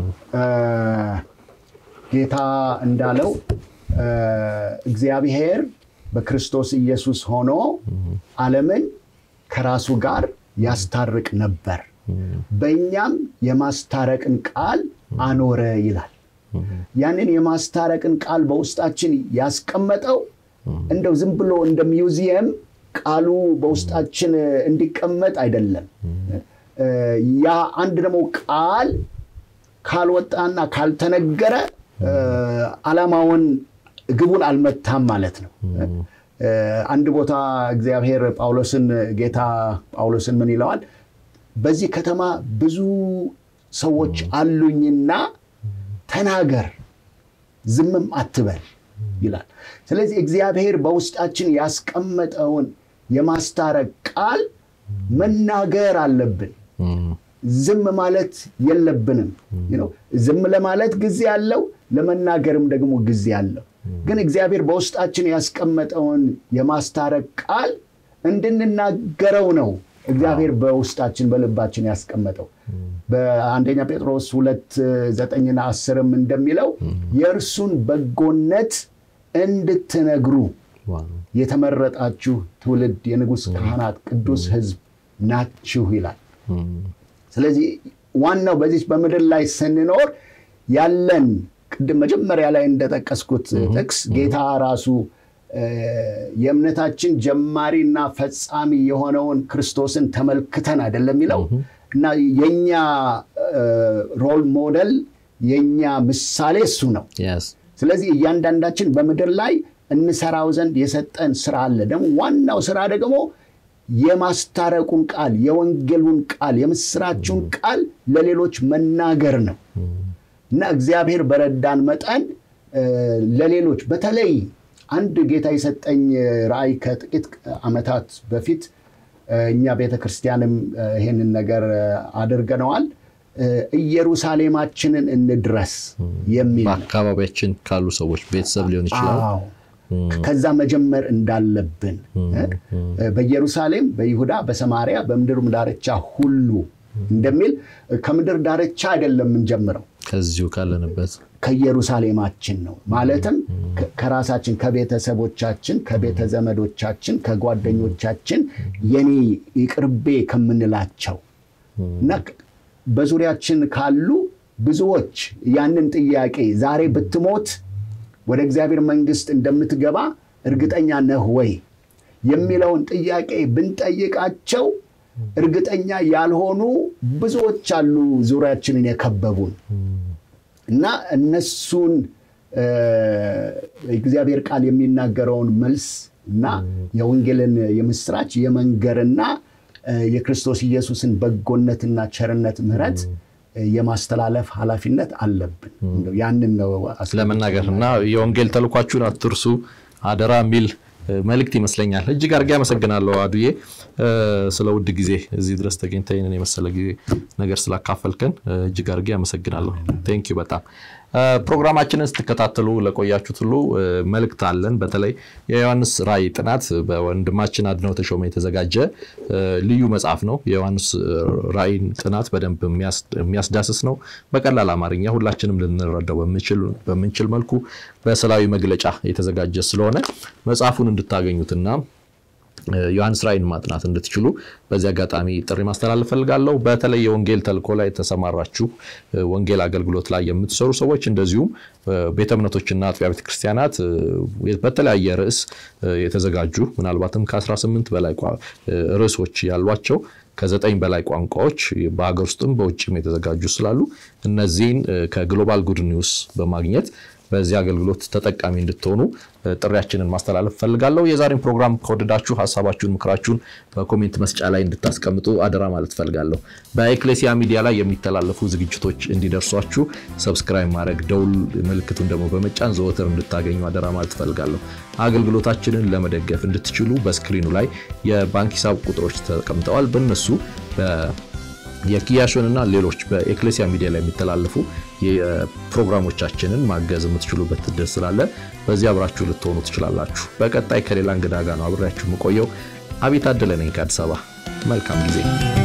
Speaker 1: ጌታ እንዳለው እግዚአብሔር በክርስቶስ ኢየሱስ ሆኖ ዓለምን ከራሱ ጋር ያስታርቅ ነበር፣ በእኛም የማስታረቅን ቃል አኖረ ይላል። ያንን የማስታረቅን ቃል በውስጣችን ያስቀመጠው እንደው ዝም ብሎ እንደ ሚውዚየም ቃሉ በውስጣችን እንዲቀመጥ አይደለም። ያ አንድ ደግሞ ቃል ካልወጣና ካልተነገረ ዓላማውን ግቡን አልመታም ማለት ነው። አንድ ቦታ እግዚአብሔር ጳውሎስን ጌታ ጳውሎስን ምን ይለዋል? በዚህ ከተማ ብዙ ሰዎች አሉኝና ተናገር፣ ዝምም አትበል ይላል። ስለዚህ እግዚአብሔር በውስጣችን ያስቀመጠውን የማስታረቅ ቃል መናገር አለብን። ዝም ማለት የለብንም። ዝም ለማለት ጊዜ አለው፣ ለመናገርም ደግሞ ጊዜ አለው። ግን እግዚአብሔር በውስጣችን ያስቀመጠውን የማስታረቅ ቃል እንድንናገረው ነው እግዚአብሔር በውስጣችን በልባችን ያስቀመጠው። በአንደኛ ጴጥሮስ ሁለት ዘጠኝና አስርም እንደሚለው የእርሱን በጎነት እንድትነግሩ የተመረጣችሁ ትውልድ፣ የንጉሥ ካህናት፣ ቅዱስ ሕዝብ ናችሁ ይላል። ስለዚህ ዋናው በዚህ በምድር ላይ ስንኖር ያለን ቅድም መጀመሪያ ላይ እንደጠቀስኩት ጥቅስ ጌታ ራሱ የእምነታችን ጀማሪና ፈጻሚ የሆነውን ክርስቶስን ተመልክተን አይደለም የሚለው እና የኛ ሮል ሞዴል የኛ ምሳሌ እሱ ነው። ስለዚህ እያንዳንዳችን በምድር ላይ እንሰራው ዘንድ የሰጠን ስራ አለ። ደግሞ ዋናው ስራ ደግሞ የማስታረቁን ቃል፣ የወንጌሉን ቃል፣ የምስራችሁን ቃል ለሌሎች መናገር ነው እና እግዚአብሔር በረዳን መጠን ለሌሎች በተለይ አንድ ጌታ የሰጠኝ ራእይ ከጥቂት ዓመታት በፊት እኛ ቤተ ክርስቲያንም ይህንን ነገር አድርገነዋል። ኢየሩሳሌማችንን እንድረስ የሚል
Speaker 2: በአካባቢያችን ካሉ ሰዎች ቤተሰብ ሊሆን ይችላል።
Speaker 1: ከዛ መጀመር እንዳለብን በኢየሩሳሌም፣ በይሁዳ፣ በሰማሪያ፣ በምድርም ዳርቻ ሁሉ እንደሚል ከምድር ዳርቻ አይደለም የምንጀምረው
Speaker 2: ከዚሁ ካለንበት
Speaker 1: ከኢየሩሳሌማችን ነው። ማለትም ከራሳችን ከቤተሰቦቻችን፣ ከቤተ ዘመዶቻችን፣ ከጓደኞቻችን የኔ ይቅርቤ ከምንላቸው እና በዙሪያችን ካሉ ብዙዎች ያንን ጥያቄ ዛሬ ብትሞት ወደ እግዚአብሔር መንግሥት እንደምትገባ እርግጠኛ ነህ ወይ የሚለውን ጥያቄ ብንጠይቃቸው እርግጠኛ ያልሆኑ ብዙዎች አሉ ዙሪያችንን የከበቡን እና እነሱን እግዚአብሔር ቃል የሚናገረውን መልስ እና የወንጌልን የምስራች የመንገርና የክርስቶስ ኢየሱስን በጎነትና ቸርነት ምሕረት የማስተላለፍ ኃላፊነት አለብን። ያንን ነው
Speaker 2: ለመናገር እና የወንጌል ተልኳችሁን አትርሱ አደራ የሚል መልእክት ይመስለኛል። እጅግ አድርጌ አመሰግናለሁ አዱዬ ስለ ውድ ጊዜ እዚህ ድረስ ተገኝተህ ይህንን የመሰለ ጊዜ ነገር ስላካፈልከን እጅግ አድርጌ አመሰግናለሁ። ቴንኪው በጣም ፕሮግራማችንን ስትከታተሉ ለቆያችሁት ሁሉ መልእክት አለን። በተለይ የዮሐንስ ራእይ ጥናት በወንድማችን አድነው ተሾመ የተዘጋጀ ልዩ መጽሐፍ ነው። የዮሐንስ ራእይን ጥናት በደንብ የሚያስዳስስ ነው። በቀላል አማርኛ ሁላችንም ልንረዳው በምንችል መልኩ በስዕላዊ መግለጫ የተዘጋጀ ስለሆነ መጽሐፉን እንድታገኙትና ዮሐንስ ራእይን ማጥናት እንድትችሉ በዚህ አጋጣሚ ጥሪ ማስተላለፍ ፈልጋለሁ። በተለይ የወንጌል ተልእኮ ላይ የተሰማራችሁ ወንጌል አገልግሎት ላይ የምትሰሩ ሰዎች እንደዚሁም ቤተ እምነቶችና አጥቢያ ቤተ ክርስቲያናት በተለያየ ርዕስ የተዘጋጁ ምናልባትም ከ18 በላይ ርዕሶች ያሏቸው ከዘጠኝ በላይ ቋንቋዎች በሀገር ውስጥም በውጭም የተዘጋጁ ስላሉ እነዚህን ከግሎባል ጉድ ኒውስ በማግኘት በዚህ አገልግሎት ተጠቃሚ እንድትሆኑ ጥሪያችንን ማስተላለፍ ፈልጋለሁ። የዛሬን ፕሮግራም ከወደዳችሁ ሀሳባችሁን፣ ምክራችሁን በኮሜንት መስጫ ላይ እንድታስቀምጡ አደራ ማለት ፈልጋለሁ። በኤክሌሲያ ሚዲያ ላይ የሚተላለፉ ዝግጅቶች እንዲደርሷችሁ ሰብስክራይብ ማድረግ፣ ደውል ምልክቱን ደግሞ በመጫን ዘወትር እንድታገኙ አደራ ማለት ፈልጋለሁ። አገልግሎታችንን ለመደገፍ እንድትችሉ በስክሪኑ ላይ የባንክ ሂሳብ ቁጥሮች ተቀምጠዋል። በእነሱ የኪያሾን እና ሌሎች በኤክሌሲያ ሚዲያ ላይ የሚተላለፉ የፕሮግራሞቻችንን ማገዝ የምትችሉበት እድል ስላለ በዚህ አብራችሁ ልትሆኑ ትችላላችሁ። በቀጣይ ከሌላ እንግዳ ጋር ነው አብሬያችሁ የምቆየው። አቤት አደለ ነኝ ከአዲስ አበባ። መልካም ጊዜ